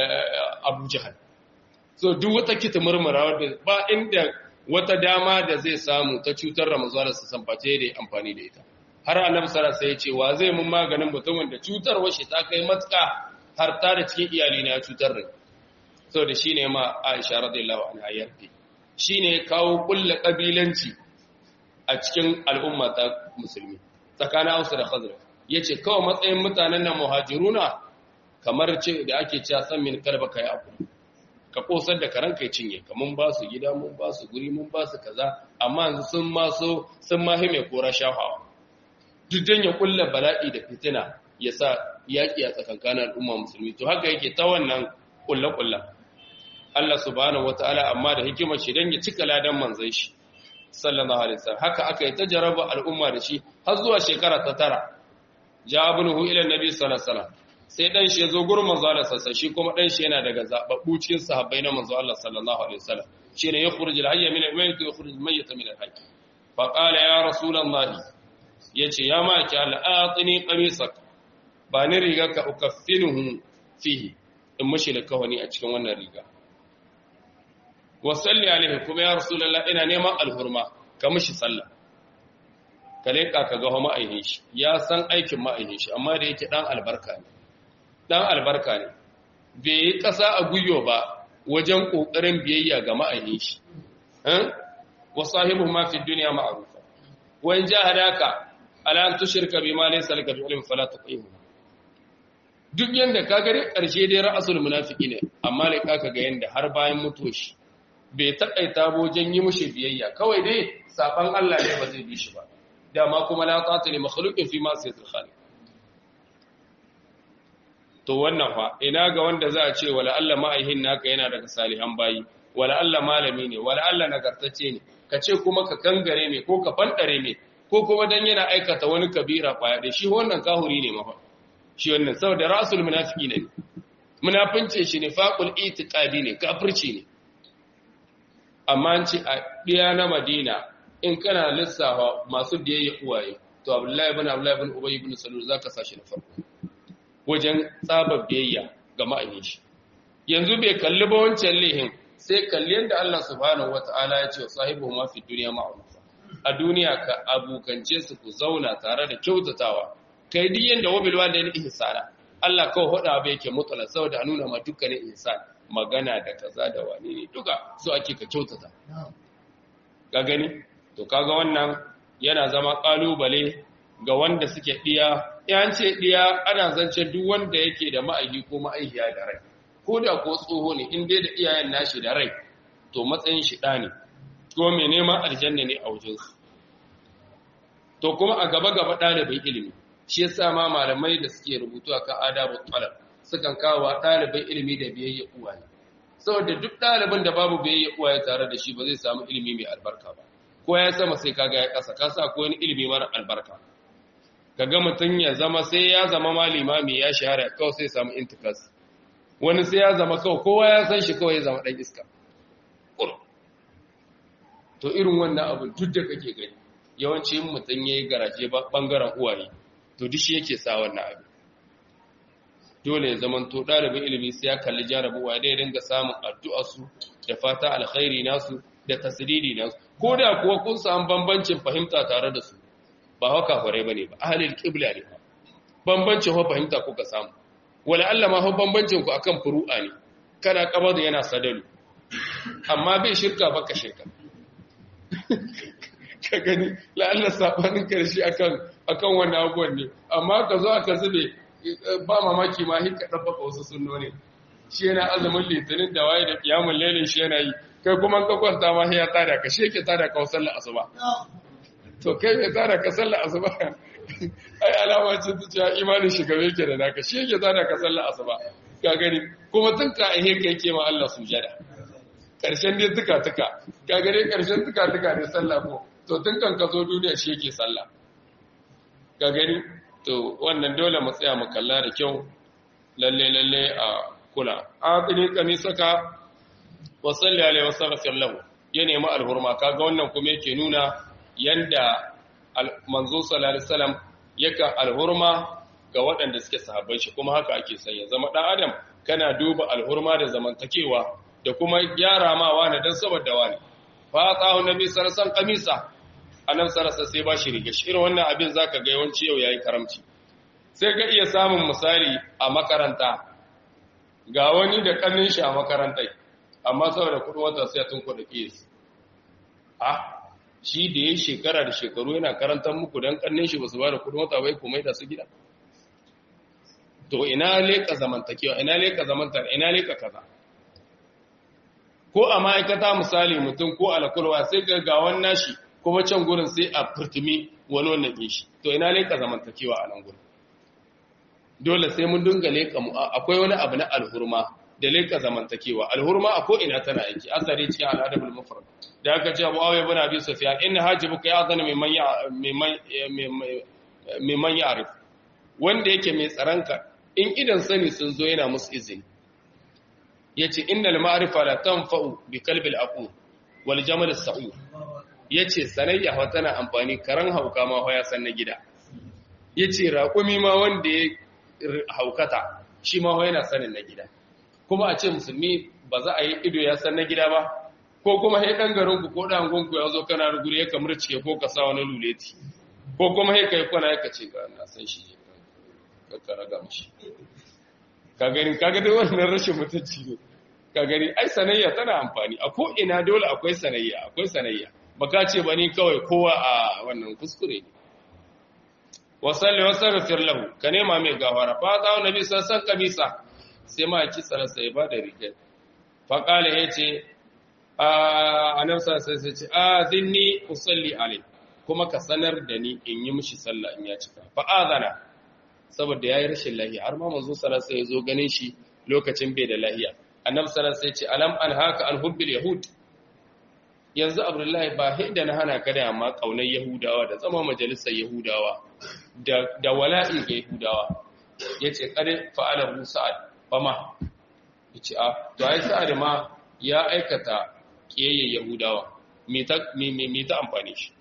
abu jihar so duk wata kita murmura wadda ba inda wata dama da zai samu ta cutar da mazuwa su samface da amfani da ita har annabi sallallahu alaihi wasallam ya ce wa zai mun maganin mutumin da cutarwar shi ta kai matuka har ta da cikin iyali na cutar da so da shine ma Aisha radiyallahu anha yarda shine kawo kullu kabilanci a cikin al'umma ta musulmi tsakanin Hausa da Khazraj yace kawai matsayin mutanen nan muhajiruna kamar ce da ake cewa san min kalba kai abu ka kosar da karan kai cinye ka mun ba su gida mun ba su guri mun ba su kaza amma yanzu sun ma so sun ma hime kora shafawa duk dan ya kulla bala'i da fitina ya sa yaƙi a tsakankanin al'umma musulmi to haka yake ta wannan kulla-kulla Allah subhanahu wata'ala amma da hikimar shi dan ya cika ladan manzon shi sallallahu alaihi wasallam haka aka yi ta jaraba al'umma da shi har zuwa shekara ta tara ja abnuhu ila nabi sallallahu alaihi wasallam sai dan shi yazo gurin manzo Allah sallallahu shi kuma dan shi yana daga zababbu cikin sahabbai na manzo Allah sallallahu alaihi wasallam shine yakhruj al-hayy min al-mayyit wa yakhruj al-mayyit min al-hayy fa qala ya rasulullahi yace ya ma ki al-atini qamisak ba ni riga ka ukaffinuhu fihi in mushi da kawani a cikin wannan riga wa salli alaihi kuma ya rasulullahi ina neman alhurma ka mushi sallah ka leka ka ga ma'aihin shi ya san aikin ma'aihin shi amma da yake dan albarka ne dan albarka ne bai yi ƙasa a guyo ba wajen ƙoƙarin biyayya ga ma'ayin shi wa sahibu ma fi duniya ma'arufa wa in jahadaka ala an tushrika bima laysa laka bi ilmin fala tuqimu duk yanda ka gare ƙarshe dai ra'asul munafiki ne amma ne ka ga yanda har bayan mutuwa shi bai takaita wajen yi mushi biyayya kawai dai saban Allah ne ba zai bi shi ba dama kuma la ta'ata li makhluqin fi ma sayyidul khaliq to wannan fa ina ga wanda za a ce wala Allah ma'aihin naka yana daga salihan bayi wala Allah malami ne wala Allah nagartacce ne ka ce kuma ka kangare me ko ka fandare me ko kuma dan yana aikata wani kabira kwaya da shi wannan kahuri ne mafa shi wannan saboda rasul munafiki ne munafince shi ne faqul itiqadi ne kafirci ne amma an ce a diya na Madina in kana lissafa masu biyayya uwaye to Abdullahi ibn Abdullahi ibn Ubay ibn Salul zaka sashi na farko wajen tsaba biyayya ga ma'ayin shi yanzu bai kalli ba wancan lihin sai kalli yadda Allah subhanahu wata'ala ya ce sahibu ma fi duniya ma'rufa a duniya ka abukance su ku zauna tare da kyautatawa kai duk yanda wabil walidain ihsana Allah kawai hoda bai yake mutala saboda a nuna ma dukkanin ihsan magana da kaza da wani ne duka so ake ka kyautata ga gani to kaga wannan yana zama kalubale ga wanda suke diya yan ce diya ana zance duk wanda yake da ma'aiki ko ma'aikiya da rai ko da ko tsoho ne in dai da iyayen nashi da rai to matsayin shi ɗa ne ko mai neman aljanna ne a wajensu to kuma a gaba gaba ɗalibin ilimi shi yasa ma malamai da suke rubutu akan adabu talab sukan kawo ɗalibin ilimi da biyayya uwaye saboda duk ɗalibin da babu biyayya uwaye tare da shi ba zai samu ilimi mai albarka ba ko ya sama sai kaga ya kasa kasa ko wani ilimi mara albarka kaga mutum ya zama sai ya zama ma limami ya shahara kawai sai samu intikas wani sai ya zama kawai kowa ya san shi kawai ya zama dan iska to irin wannan abin duk da kake gani yawanci yin mutum ya yi garaje bangaren uwaye to duk shi yake sa wannan abin dole ya zama to ɗalibin ilimi sai ya kalli jarabuwa da ya dinga samun addu'a su da fata alkhairi nasu da tasiriri nasu ko da kuwa kun samu bambancin fahimta tare da su ba haka kwarai bane ba ahlul qibla ne bambancin ho fahimta kuka samu wala Allah ma ho bambancin ku akan furu'a ne kana kabar yana sadalu amma bai shirka baka shirka ka gani la'alla sabanin karshe akan akan wannan abubuwan ne amma ka zo aka zube ba mamaki ma hika dabbaka wasu sunnoni shi yana azumin litinin da waye da kiyamun lailin shi yana yi kai kuma ka kwanta ma ya tada ka shi yake tada ka sallar asuba to kai mai tada ka sallar asuba ai alama ce ta cewa imanin shi gabe yake da naka shi yake tada ka sallar asuba ka gani kuma tun ka ahe ka yake ma Allah sujada karshen dai tuka tuka ka gani karshen tuka tuka ne sallah ko to tun kan ka zo duniya shi yake sallah ka gani to wannan dole mu tsaya mu kalla da kyau lalle lalle a kula aqini kamisaka wa salli alaihi wa sallam lahu ya nemi alhurma kaga wannan kuma yake nuna yanda manzo sallallahu alaihi wasallam yaka alhurma ga waɗanda suke sahabbai shi kuma haka ake son ya zama dan adam kana duba alhurma da zamantakewa da kuma gyara ma wani dan saboda wani fa ta'u nabi sallallahu alaihi wasallam kamisa annabi sallallahu sai ba shi riga shi irin wannan abin zaka ga yawanci yau yayi karamci sai ka iya samun misali a makaranta ga wani da kannin shi a makarantai amma saboda kudin wata sai tun kuɗa kiyas a shi da ya shekara da shekaru yana karantar muku don kannin shi ba su ba da kudin wata bai kuma da su gida to ina leka zamantakewa ina leka zamantar ina leka kaza ko a ma'aikata misali mutum ko alakulwa sai ga gawan nashi kuma can gurin sai a furtumi wani wannan shi to ina leka zamantakewa a nan gurin dole sai mun dinga leka akwai wani abu na alhurma da leka zamantakewa alhurma a ko ina tana aiki asari cikin al'adabul mufrad da aka ce Abu Ayyub ibn Abi Sufyan inna hajibuka ya zana mimman ya mimman ya'rif wanda yake mai tsaranka in idan sani sun zo yana musu izini yace innal ma'rifa la tanfa'u bi qalbil aqul wal jamal as-sa'ur yace sanayya wa tana amfani karan hauka ma ya san na gida yace raƙumi ma wanda ya haukata shi ma yana sanin na gida kuma a ce musulmi ba za a yi ido ya san na gida ba ko kuma hai dan garin ku ko dan gonku ya zo kana ruguri ya kamar cike ko ka sa wani luleti ko kuma hai kai kwana ya ce ga na san shi ka ka raga mishi ka gani kaga dai wannan rashin mutunci ne ka gani ai sanayya tana amfani a ko ina dole akwai sanayya akwai sanayya baka ce ba ni kawai kowa a wannan kuskure ne wasalli wasalli lahu ka nema mai gawara fa ta nabi sassan kamisa sai ma ki tsarasa ya bada rigar fa kala yace a nan sai sai ce a zinni usalli alai kuma ka sanar da ni in yi mishi sallah in ya cika fa azana saboda yayi rashin lahiya har ma manzo sallallahu alaihi wasallam ya zo ganin shi lokacin bai da lahiya annabi sallallahu alaihi wasallam ya ce alam an haka an hubbil yahud yanzu abdullahi ba hidda na hana ka da amma kaunar yahudawa da zama majalisar yahudawa da wala'i ga yahudawa ya ce kare fa'alar sa'ad ba ma ya ce a to ai sa'ad ma ya aikata ƙiyayyen yahudawa mai ta amfani shi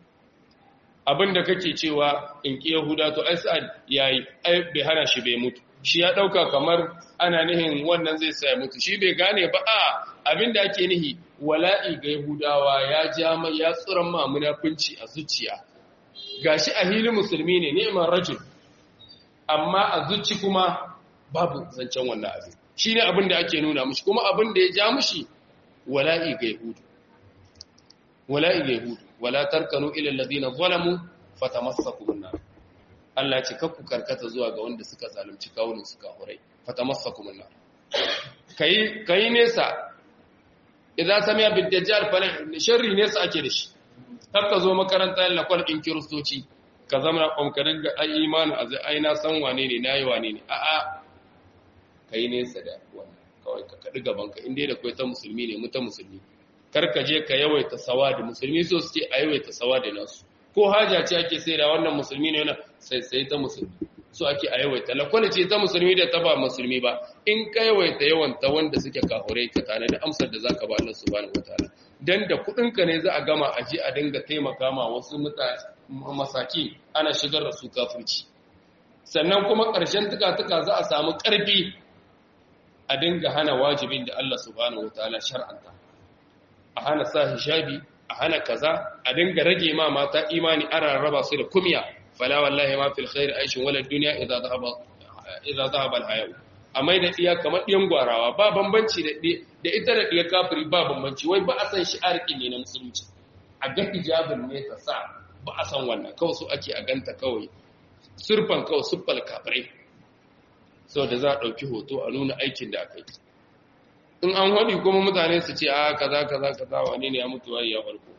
abinda kake cewa in ƙi yahuda to ai sa'ad ya yi ai bai hana shi bai mutu shi ya ɗauka kamar ana nihin wannan zai sa ya mutu shi bai gane ba a abinda ake nihi wala'i ga Yahudawa ya ja mai ya tsuran ma munafunci a zuciya gashi a hilin musulmi ne neman rajul amma a zuci kuma babu zancen wannan abin shi ne abin da ake nuna mushi kuma abin da ya ja mushi wala'i ga Yahudu wala'i ga Yahudu wala tarkanu ila alladhina zalamu fatamassakum nar Allah ya ce kakku karkata zuwa ga wanda suka zalunci kawunan suka hurai fatamassakum nar kai kai nesa idan samiya bid-dajjal fa sharri nesa ake da shi har ka zo makaranta yin lakwal ɗin kiristoci ka zama ƙwamkarin ga ai imanin a zai aina san wane ne na yi wane ne a'a ka yi nesa da wannan kawai ka kaɗi gabanka inda da kwai ta musulmi ne muta musulmi kar ka je ka yawaita sawa da musulmi so suke a yawaita sawa da nasu ko haja ce ake sai da wannan musulmi ne wannan sai sai ta musulmi so ake a yawaita lakwani ce ta musulmi da ta ba musulmi ba in ka yawaita yawan ta wanda suke kahurai ka tana da amsar da zaka ba Allah subhanahu wataala dan da kudin ka ne za a gama a je a dinga taimaka ma wasu mutane masaki ana shigar da su kafirci sannan kuma ƙarshen tuka-tuka za a samu ƙarfi a dinga hana wajibin da Allah subhanahu wataala shar'anta a hana sa hijabi a hana kaza a dinga rage ma mata imani ana raba su da kumya fala wallahi ma fil khair aishin wala dunya idza dhahaba idza dhahaba al haya amma da iya kamar diyan gwarawa ba bambanci da da ita da diya kafiri ba bambanci wai ba a san shi arki ne na musulunci a ga hijabin ne ta sa ba a san wannan kawai su ake a ganta kawai surfan kawai suffal kafirai sau da za a ɗauki hoto a nuna aikin da aka yi in an haɗi kuma mutane su ce a kaza kaza kaza wane ne ya mutu wani ya farko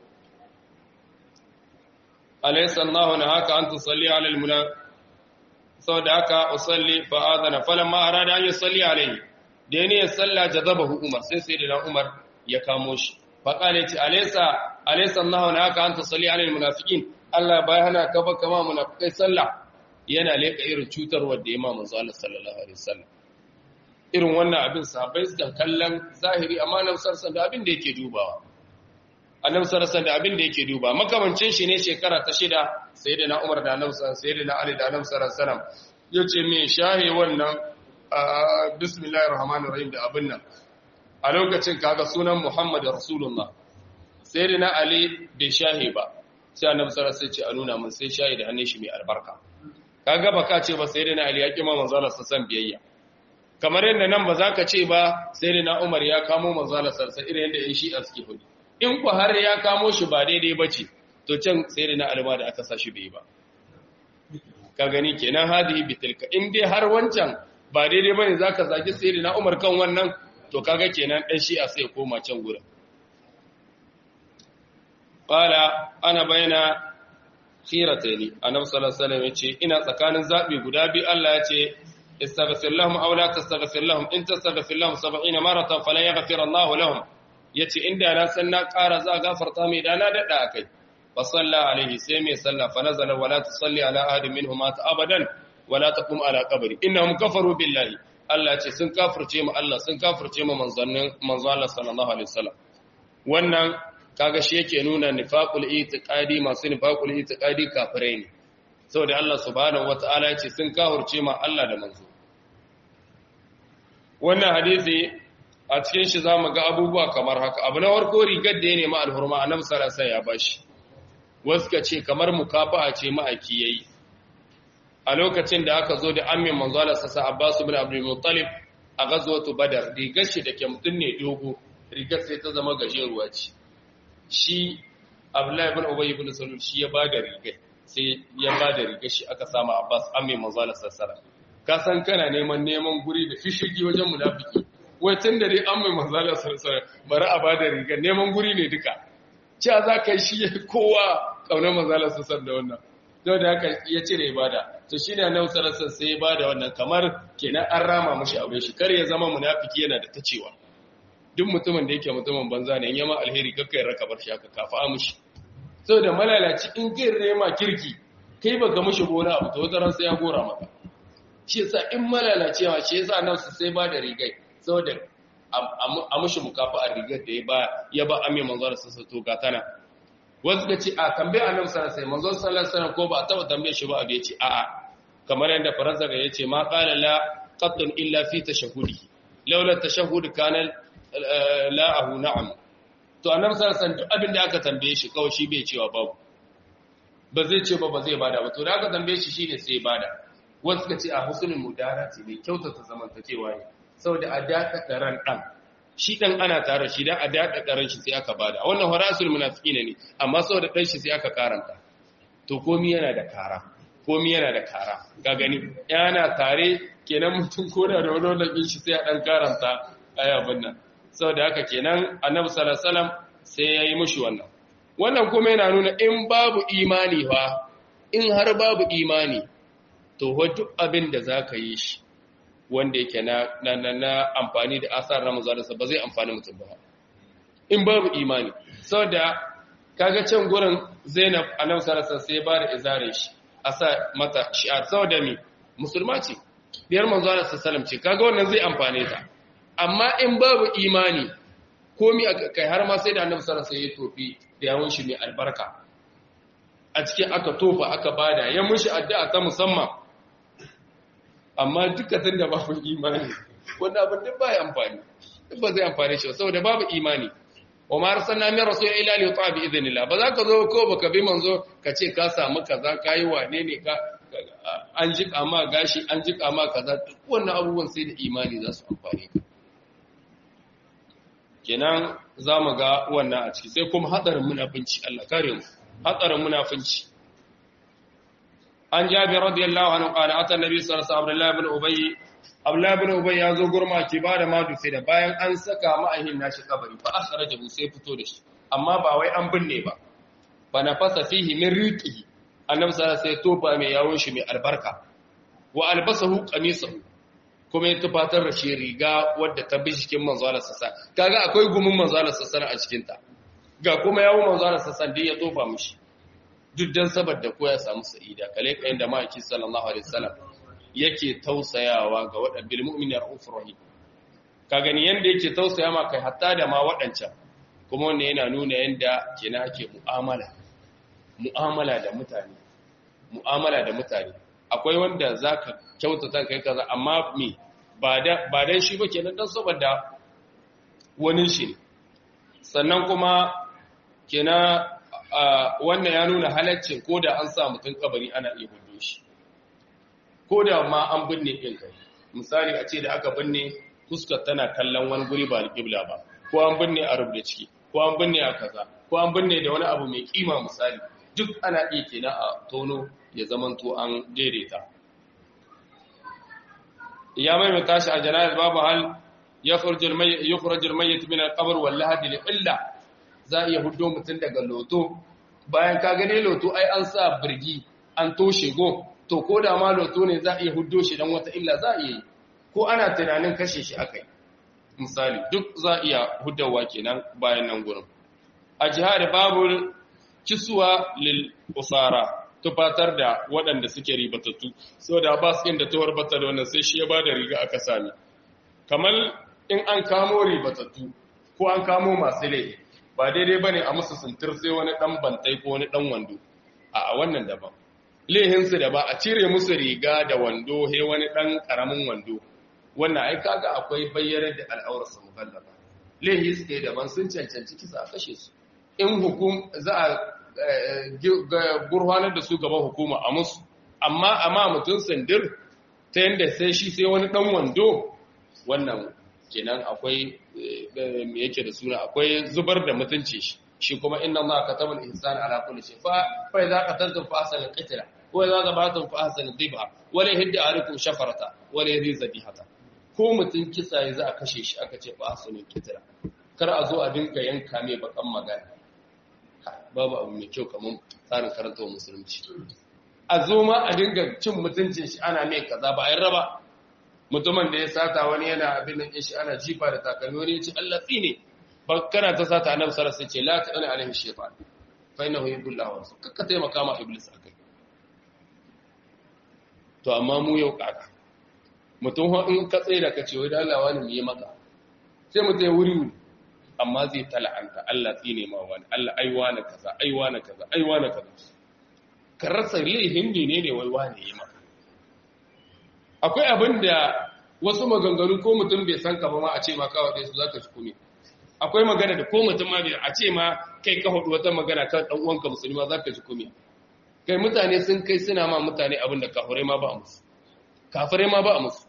alaysa Allahu na haka an tusalli ala almuna saboda haka usalli fa adana falamma arada an yusalli alayhi da ne ya salla jazabahu Umar sai sai da Umar ya kamo shi fa qala ti alaysa alaysa Allahu na haka an tusalli ala almunafiqin Allah bai hana ka ba kama munafikai sallah yana leka irin cutarwar da Imam Sallallahu sallallahu alaihi wasallam irin wannan abin sahabbai suka kallon zahiri amma nan sarsan da abin da yake dubawa annabi sarsan da abin da yake duba makamancin shi ne shekara ta shida sayyidina Umar da annabi sayyidina Ali da annabi sallallahu alaihi wasallam yace me shahi wannan bismillahir rahmanir rahim da abin nan a lokacin kaga sunan Muhammad rasulullah sayyidina Ali bai shahi ba sai annabi sallallahu alaihi wasallam ce a nuna mun sai shahi da hannun shi mai albarka kaga baka ce ba sayyidina Ali ya kima manzo Allah sallallahu biyayya kamar yadda nan ba za ka ce ba sai da na umar ya kamo manzala sarsa irin yadda yan shi'a suke hudu in ku har ya kamo shi ba daidai ba ce to can sai da na alma da aka sa shi bai ba ka gani kenan hadihi bitilka in dai har wancan ba daidai bane zaka zagi sai da na umar kan wannan to kaga kenan dan shi'a sai koma can gurin qala ana baina khirataini annabi sallallahu alaihi wasallam yace ina tsakanin zabi guda biyu Allah yace استغفر لهم أو لا تستغفر لهم إن تستغفر لهم سبعين مرة فلا يغفر الله لهم yace inda na san na ƙara za a gafarta mai da na daɗa a kai fa salla alaihi sai mai salla fa nazala wala tusalli ala ahadin minhum mata abadan wala taqum ala qabri innahum kafaru billahi Allah ce sun kafirce mu Allah sun kafirce mu manzannin manzo Allah sallallahu alaihi wasallam wannan kaga shi yake nuna nifaqul itiqadi masu nifaqul itiqadi kafirai ne saboda Allah subhanahu wataala ya ce sun kafirce ma Allah da manzo wannan hadisi a cikin shi za mu ga abubuwa kamar haka abu na farko rigar da ya nemi alhurma a nan sarasa ya bashi wasu ka ce kamar mukafa'a ce ma'aiki ya yi a lokacin da aka zo da amin manzala sassa abbas bin abdul muttalib a gazwatu badar rigar shi da ke mutum ne dogo rigar sai ta zama gajeruwa ce shi abdullahi bin ubay ibn salul shi ya bada rigar sai ya bada rigar shi aka sama abbas amin manzala sassara ka san kana neman neman guri da fishigi wajen munafiki wai tun da dai an mai manzala sarsara bari a bada rigar neman guri ne duka cewa za ka yi shi kowa ƙaunar manzala sarsar da wannan yau da haka ya cire ibada to shi ne annabi sallallahu sai ya bada wannan kamar kenan an rama mashi aure shi kar ya zama munafiki yana da ta cewa duk mutumin da yake mutumin banza ne in yama alheri kakka ya raka bar shi haka kafa mushi saboda malalaci in kai rema kirki kai baka mushi gona abu to wata ran sai ya gora maka shi yasa in malalacewa shi yasa annabi sai ba da rigai saboda a mushi mukafa a rigar da ya ba ya ba amin manzon sassa to ga tana wasu ka ce a tambaye annabi sallallahu alaihi manzon sallallahu alaihi ko ba a taba tambaye shi ba a ce a a kamar yadda faransa ga yace ma qala la qattun illa fi tashahhudi laula tashahhud kana la ahu na'am to annabi sallallahu alaihi duk abin da aka tambaye shi kawai shi bai cewa babu ba zai ce ba ba zai bada ba to da aka tambaye shi shine sai bada wasu ka ce a husnul mudarati ne kyautata zamantakewa ne saboda a daɗaɗa ran ɗan shi ɗan ana tare shi don a daɗaɗa ran shi sai aka bada a wannan horasul munafiki ne amma saboda ɗan shi sai aka karanta to komi yana da kara komi yana da kara ga gani yana tare kenan mutum ko da da wani ɗin shi sai a ɗan karanta aya nan saboda haka kenan annabi sallallahu alaihi wasallam sai ya yi mushi wannan wannan kuma yana nuna in babu imani fa in har babu imani to duk abin da za ka yi shi wanda yake na, na, na, na amfani da asar na mazalarsa ba zai amfani mutum ba in babu imani saboda kaga can gurin Zainab annabi sallallahu sai ba da izare shi a sa mata shi'ar saboda mi musulma ce biyar manzo Allah sallallahu ce kaga wannan zai amfane ta amma in babu imani komi kai har ma sai da annabi sallallahu alaihi ya tofi da yawon shi mai albarka a cikin aka tofa aka bada ya mushi addu'a ta musamman amma duka tun da babu imani wanda abin duk ba ya amfani duk ba zai amfani shi saboda babu imani wa ma arsalna min rasul ila li yuta bi idhnillah ba za ka zo ko baka bi manzo ka ce ka samu kaza kai wane ne ka an jika ma gashi an jika ma kaza duk wannan abubuwan sai da imani za su amfane ka kenan za mu ga wannan a ciki sai kuma hadarin munafinci Allah kare mu hadarin munafinci an jabi radiyallahu anhu qala ata nabi sallallahu alaihi wasallam ibn ubay abdullah ibn ubay ya zo gurma ki ba da madu sai da bayan an saka ma'ahin nashi kabari fa akhrajahu sai fito da shi amma ba wai an binne ba fa nafasa fihi min riqihi annabi sallallahu alaihi wasallam sai tofa mai yawon shi mai albarka wa albasahu qamisahu kuma ya tufatar da shi riga wadda ta bi cikin manzalar sassa kaga akwai gumin manzalar sassa a cikin ta ga kuma yawon manzalar sassa da ya tofa mishi duk dan saboda ko ya samu sa'ida kale kayan da maki sallallahu alaihi wasallam yake tausayawa ga wadan bil mu'mini rahufur rahim ka gani yanda yake tausaya ma kai hatta da ma wadancan kuma wannan yana nuna yanda kenan ake mu'amala mu'amala da mutane mu'amala da mutane akwai wanda zaka kyautata kai kaza amma me ba da ba dan shi ba kenan dan saboda wani shi sannan kuma kenan wannan ya nuna halaccin ko da an sa mutum kabari ana iya hudu shi ko da ma an binne ɗin kai misali a ce da aka binne fuskar tana kallon wani guri ba alƙibla ba ko an binne a rubuta ciki ko an binne a kaza ko an binne da wani abu mai kima misali duk ana iya kenan a tono ya zamanto an daidaita ya mai tashi a janayar babu hal ya kurajir mayyit min al-qabr wal lahad li illa za iya hudo mutun daga loto bayan ka gane loto ai an sa birgi an toshe go to ko da ma loto ne za iya hudo shi dan wata illa za iya yi ko ana tunanin kashe shi akai misali duk za iya hudawa kenan bayan nan gurin a jihar babul kisuwa lil usara tufatar da waɗanda suke ribatattu so da ba su da tuwar bata da wannan sai shi ya ba da riga aka sami kamar in an kamo ribatattu ko an kamo masu laifi ba daidai ba ne a musu sintir sai wani ɗan bantai ko wani ɗan wando a wannan daban laihinsu da ba a cire musu riga da wando he wani ɗan ƙaramin wando wannan ai kaga akwai bayyanar da al'aurarsa mukallaba laihi suke daban sun cancanci kisa a kashe su in hukum za a gurfanar da su gaban hukuma a musu amma amma mutum sandir ta yadda sai shi sai wani dan wando wannan kenan akwai me yake da suna akwai zubar da mutunci shi shi kuma inna Allah katabal ihsan ala kulli shay fa fa idza qataltum fa ahsanu qitla wa idza zabatum fa ahsanu dhibha wa la yahdi alaikum shafarata wa la yahdi zabihata ko mutun kisa ya za a kashe shi aka ce fa ahsanu qitla kar a zo a dinka yanka mai bakan magana babu abu mai kyau kamar tsarin karanta musulunci a zo ma a dinga cin mutuncin shi ana mai kaza ba a yi raba mutumin da ya sata wani yana abin nan shi ana jifa da takalmi wani ya ce Allah tsine ba kana ta sata annabi sallallahu alaihi wasallam ce la ta'ala alaihi shaytan fa innahu yubillahu wa kakka taimaka ma iblis akai to amma mu yau kaka mutum in ka tsaye da ka ce wai da Allah wani mu yi maka sai mutum ya wuri wuri amma zai tala'anta Allah tsine ma wani Allah aiwa na kaza aiwa na kaza aiwa na kaza ka rasa laihin ne ne wai wani yi maka akwai abin da wasu maganganu ko mutum bai san ka ba ma a ce ma kawai dai su zaka shi kune akwai magana da ko mutum ma bai a ce ma kai ka hudu wata magana kan dan uwanka musulmi ma zaka ji kune kai mutane sun kai suna ma mutane abin da kafirai ma ba a musu kafirai ma ba a musu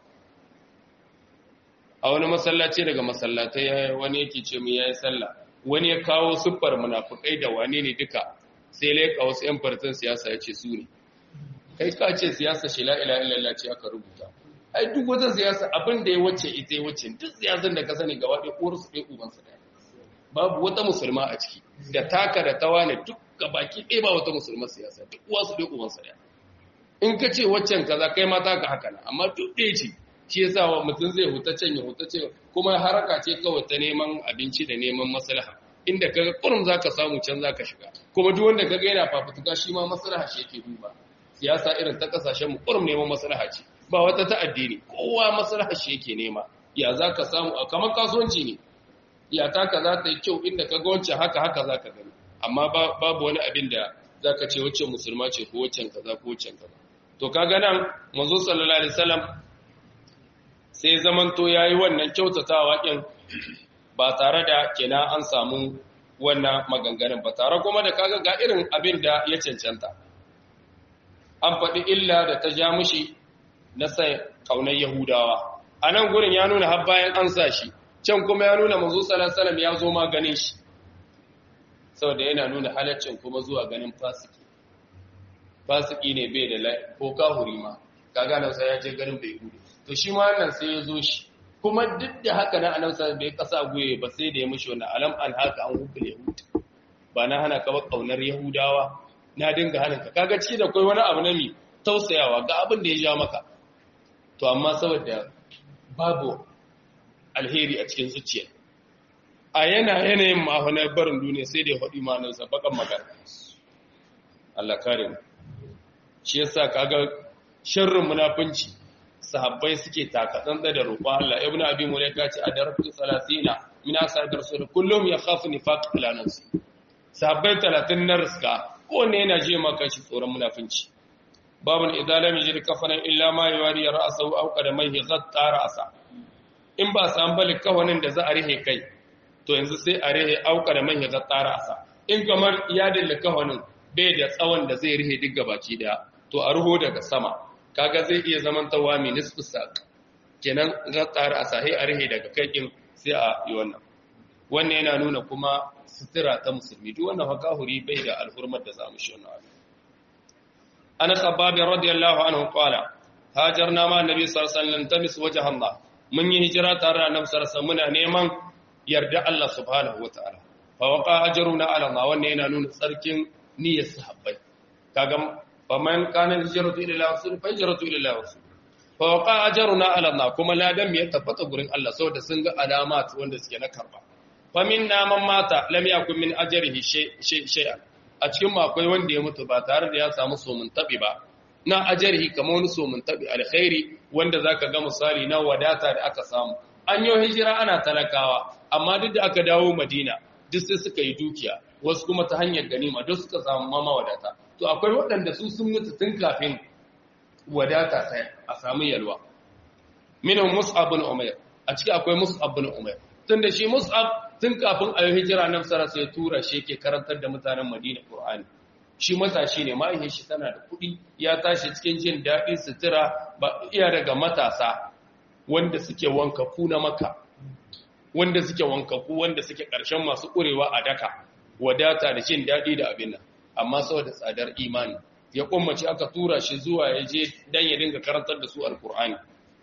a wani masallaci daga masallatai wani yake ce mu yayi sallah wani ya kawo siffar munafikai da wane ne duka sai leka wasu yan fartin siyasa ya ce su ne kai ka ce siyasa shi la ilaha illallah ce aka rubuta ai duk wata siyasa abin da ya wace ita ya wace duk siyasan da ka sani gaba ɗaya uwar su ɗaya uban su ɗaya babu wata musulma a ciki da taka da tawa ne duk baki ɗaya ba wata musulma siyasa duk uwa su ɗaya uban su ɗaya in ka ce waccan kaza kai ma taka haka na amma duk ɗaya ce shi yasa wa mutum zai huta can ya huta ce kuma haraka ce kawai ta neman abinci da neman maslaha inda kaga kurum zaka samu can zaka shiga kuma duk wanda kaga yana fafutuka shi ma maslaha shi yake duba siyasa irin ta kasashen mu kurum neman maslaha ce ba wata ta addini kowa maslaha shi yake nema ya zaka samu a kamar kasuwanci ne ya taka za ta yi kyau inda kaga wancan haka haka zaka gani amma babu wani abin da zaka ce wacce musulma ce ko waccan kaza ko waccan kaza to kaga nan manzo sallallahu alaihi wasallam sai zamanto yayi wannan kyautatawa din ba tare da kenan an samu wannan maganganun ba tare kuma da kaga ga irin abin da ya cancanta an faɗi illa da ta ja mushi na sai kaunar yahudawa a nan gurin ya nuna har bayan an sa shi can kuma ya nuna manzo sallallahu alaihi wasallam ya zo ma ganin shi saboda yana nuna halaccin kuma zuwa ganin fasiki fasiki ne bai da ko kahuri ma kaga nan sai ya je ganin bai hudu to shi ma nan sai ya zo shi kuma duk da haka na annabi sai bai kasa goye ba sai da ya mishi wannan alam an haka an hubbul yahud ba na hana ka ba kaunar yahudawa na dinga hana ka kaga ci da kai wani abu na mi tausayawa ga abin da ya ja maka to amma saboda babu alheri a cikin zuciya a yana yanayin mahonar barin duniya sai da ya faɗi manansa bakan magana Allah kare mu shi yasa kaga sharrin munafunci sahabbai suke takatsan da roƙon Allah ibnu abi mulaika ce adaratu 30 min ashabi rasul kullum yakhafu nifaq ila nafsi sahabbai 30 na riska ko ne yana je maka shi tsoron munafunci babun idza lam yajid kafanan illa ma yawari ra'sahu aw qadamayhi ghatta ra'sa in ba san balik kawanin da za a rihe kai to yanzu sai a rihe auka da manya ghatta ra'sa in kamar iyadin kawanin bai da tsawon da zai rihe duk gabaki daya to a ruho daga sama kaga zai iya zaman tawa mai nisfu sak kenan ghatta ra'sa sai a rihe daga kai din sai a yi wannan wannan yana nuna kuma sutura ta musulmi duk wannan fakahuri bai da alhurmar da zamu shi wannan ana khabbab radiyallahu anhu qala hajarna ma annabi sallallahu alaihi wasallam tamis wajha Allah mun yi hijira tare da annabi sallallahu alaihi muna neman yarda Allah subhanahu wataala fa waqa ajruna ala Allah wannan yana nuna tsarkin niyyar sahabbai kaga faman kana hijratu ila rasul fa hijratu ila rasul fa waqa ajruna ala Allah kuma ladan ya tabbata gurin Allah saboda sun ga alamat wanda suke na karba fa minna man mata lam yakun min ajrihi shay'an a cikin akwai wanda ya mutu ba tare da ya samu somun tabi ba na ajrihi kamar wani somun tabi alkhairi wanda zaka ga misali na wadata da aka samu an yi hijira ana talakawa amma duk da aka dawo madina duk sai suka yi dukiya wasu kuma ta hanyar ganima duk suka samu mama wadata to akwai waɗanda su sun mutu tun kafin wadata sai a samu yalwa minhum mus'ab bin umayr a ciki akwai mus'ab bin umayr tunda shi mus'ab tun kafin a yi hijira nan sara sai tura shi yake karantar da mutanen madina qur'ani shi matashi ne ma'aikin shi tana da kuɗi ya tashi cikin jin daɗi sutura ba iya daga matasa wanda suke wankaku na maka wanda suke wankaku wanda suke ƙarshen masu ƙurewa a daka wadata da jin daɗi da abin nan amma saboda tsadar imani ya kummace aka tura shi zuwa ya je dan ya dinga karantar da su alkur'ani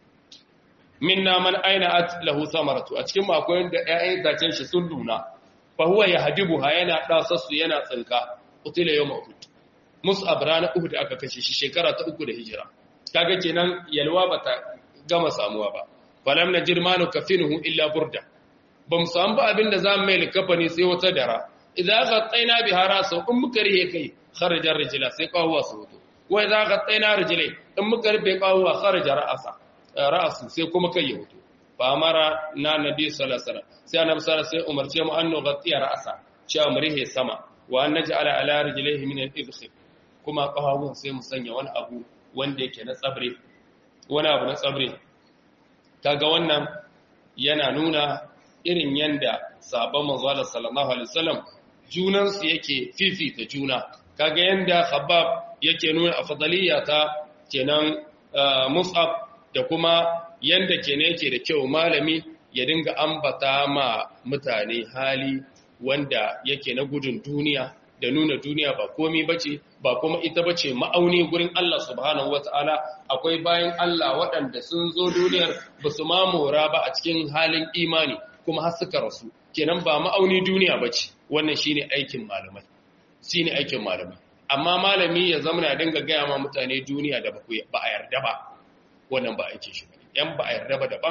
minna man aina at lahu samaratu a cikin akwai wanda ƴaƴan zacen shi sun nuna fa huwa yahdibuha yana dasassu yana tsinka utila yawm uhud mus'ab rana uhud aka kashe shi shekara ta uku da hijira kaga kenan yalwa bata gama samuwa ba falam najid manu kafinuhu illa burda bam samu ba abinda zamu mai likafani sai wata dara idza ghattayna biha rasu in muka rihe kai kharaja rijla sai kawuwa su hoto wa idza ghattayna rijlai in muka rufe kawuwa kharaja ra'asa ra'su sai kuma kai ya hoto fa amara na nabi sallallahu alaihi wasallam sai annabi sallallahu alaihi wasallam umarce mu annu ghattiya ra'asa cewa mu rihe sama wa an naj'ala ala rijlaihi min al-idkhil kuma kawuwan sai mu sanya wani abu wanda yake na tsabre wani abu na tsabre kaga wannan yana nuna irin yanda sabon manzo sallallahu alaihi wasallam junansu yake fifita juna kaga yanda khabbab yake nuna afdaliyya ta kenan mus'ab da kuma yanda kenan yake da kyau malami ya dinga ambata ma mutane hali wanda yake na gudun duniya da nuna duniya ba komi bace ba kuma ita bace ma'auni gurin Allah subhanahu wataala akwai bayan Allah waɗanda sun zo duniyar ba su mamora ba a cikin halin imani kuma har suka rasu kenan ba ma'auni duniya bace wannan shine aikin malamai shine aikin malamai amma malami ya zama na dinga gaya ma mutane duniya da ba a yarda ba wannan ba aikin shi bane yan ba a yarda ba daban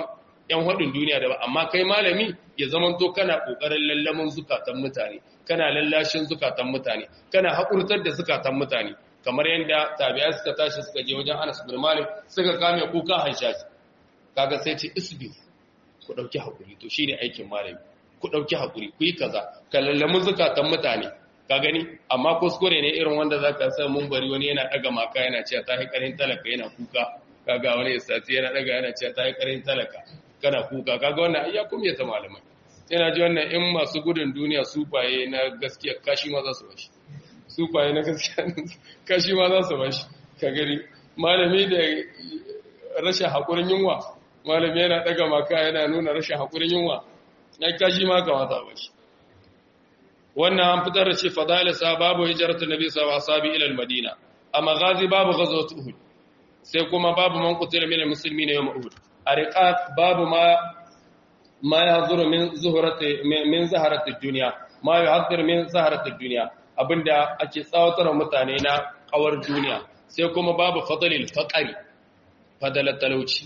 yan hadin duniya da ba amma kai malami ya zamanto kana kokarin lallamin zukatan mutane kana lallashin zukatan mutane kana hakurtar da zukatan mutane kamar yadda tabi'a suka tashi suka je wajen Anas bin Malik suka kame kuka hanshashi kaga sai ce isbi ku dauki hakuri to shine aikin malami ku dauki hakuri ku yi kaza ka lallamin zukatan mutane ka gani amma kuskure ne irin wanda zaka sa mun bari wani yana daga maka yana cewa ta karin talaka yana kuka kaga wani istati yana daga yana cewa ta karin talaka kana kuka kaga wannan ayya kuma ya ta malamai yana ji wannan in masu gudun duniya sufaye na gaskiya kashi ma za su bashi sufaye na gaskiya kashi ma za su bashi ka gani malami da rashin haƙurin yunwa malami yana daga maka yana nuna rashin haƙurin yunwa na kashi ma kamata bashi wannan an fitar da ce fadalisa babu hijratu nabi sallallahu alaihi wasallam ila al-madina amma ghazi babu ghazwat uhud sai kuma babu man qutila min al-muslimin yawm uhud ariqat babu ma ma yahduru min zuhrati min zaharati ad-dunya ma yahduru min zaharati ad-dunya abinda ake tsawatar mutane na kawar duniya sai kuma babu fadalil faqari fadalat talauci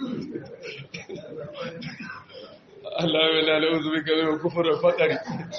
Allah ya la la'uzu bika min kufr al-faqri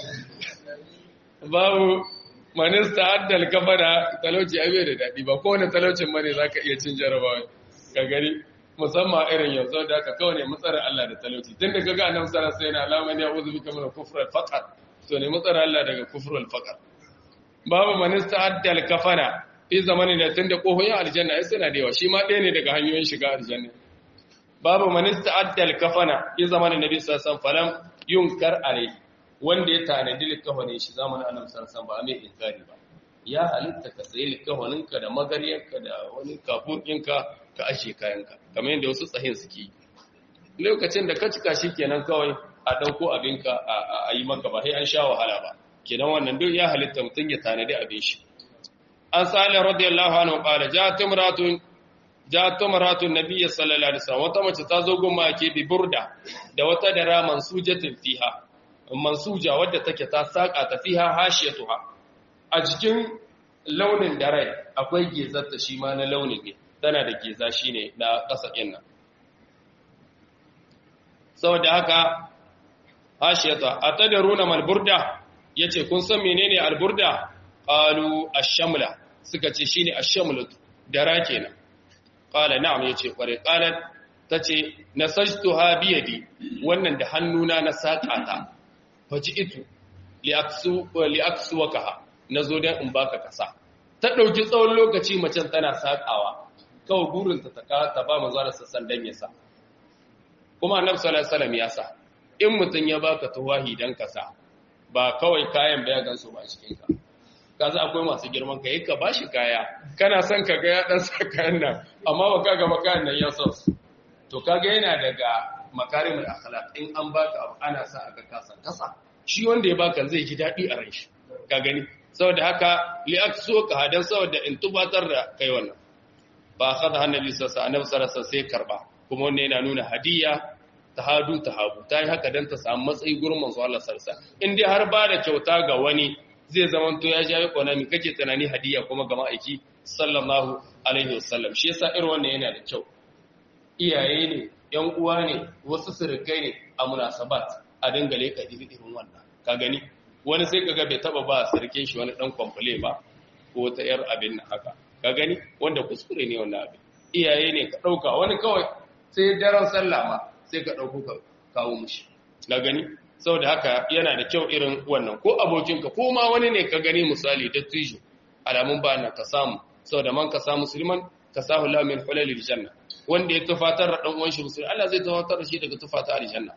babu manista addal kafara talauci abe da daɗi ba kowane talaucin bane za ka iya cin jarabawa ka gari musamman irin yanzu da aka kawai ne matsarar Allah da talauci tun da kaga annabi sallallahu alaihi wasallam alaman ya uzu bika min kufr al-faqr to ne matsarar Allah daga kufr al-faqr babu manista addal kafara fi zamanin da tun da kohoyin aljanna ai suna da yawa shi ma ɗaya ne daga hanyoyin shiga aljanna babu manista addal kafana fi zamanin nabi sallallahu alaihi wasallam falam yunkar alaihi wanda ya tanadi likafanin shi zamanin annabi sallallahu ba mai inkari ba ya halitta ka sayi likafaninka da magariyarka da wani kafukinka ka ashe kayanka kamar yadda wasu tsahin suke yi lokacin da ka cika shi kenan kawai a ɗauko abinka a yi maka ba sai an sha wahala ba kenan wannan duk ya halitta mutum ya tanadi abin shi an salih radiyallahu anhu qala ja'at imratun ja'at imratun nabiyyi sallallahu alaihi wasallam wata mace ta zo goma ke bi burda da wata dara mansujatin fiha mansuja wadda take ta saka ta fiha hashiyatuha a cikin launin dare akwai gezarta shi ma na launin ne tana da geza shine na ƙasa nan saboda haka hashiyata atadaruna mal burda yace kun san menene al burda qalu ash-shamla suka ce shine ash-shamlatu dara kenan qala na'am yace kware qalat tace nasajtuha bi yadi wannan da hannuna na saka ta faji'itu li'aksu wakaha na zo don in baka kasa ta ɗauki tsawon lokaci macen tana saƙawa kawai burinta ta ta ba mazuwa da sassan don ya sa kuma annabi sallallahu alaihi ya sa in mutum ya baka tuwahi don kasa ba kawai kayan baya gansu ba cikin ka kaza akwai masu girman ka yi ka bashi kaya kana son ka ga ya dan sa kayan nan amma ba ka ga kayan nan ya sa su to kaga yana daga makarimul akhlaq in an baka abu ana sa aka kasa kasa shi wanda ya baka zai ji dadi a ran shi ka gani saboda haka li akso ka hadan saboda in tubatar da kai wannan ba akhadha annabi sallallahu alaihi wasallam sai karba kuma wannan yana nuna hadiya tahadu tahabu tayi haka dan ta samu matsayi gurin manzo Allah sallallahu alaihi wasallam in dai har ba da kyauta ga wani zai zaman to ya jawo konami kake tunani hadiya kuma ga ma'aiki sallallahu alaihi wasallam shi yasa irin wannan yana da kyau iyaye ne ‘yan uwa ne wasu surukai ne a munasabat a dinga leka irin wannan ka gani wani sai ka bai taba ba sarkin shi wani dan kwamfule ba ko ta yar abin nan haka ka gani wanda kuskure ne wannan abin iyaye ne ka ɗauka wani kawai sai daren sallah ma sai ka ɗauko ka kawo mushi na gani saboda haka yana da kyau irin wannan ko abokinka ko ma wani ne ka gani misali da tijo alamun ba na ka samu saboda man ka samu musulman ka sahu la min hulalil janna wanda ya tufatar da dan uwan shi musulmi Allah zai tufatar da shi daga tufata aljanna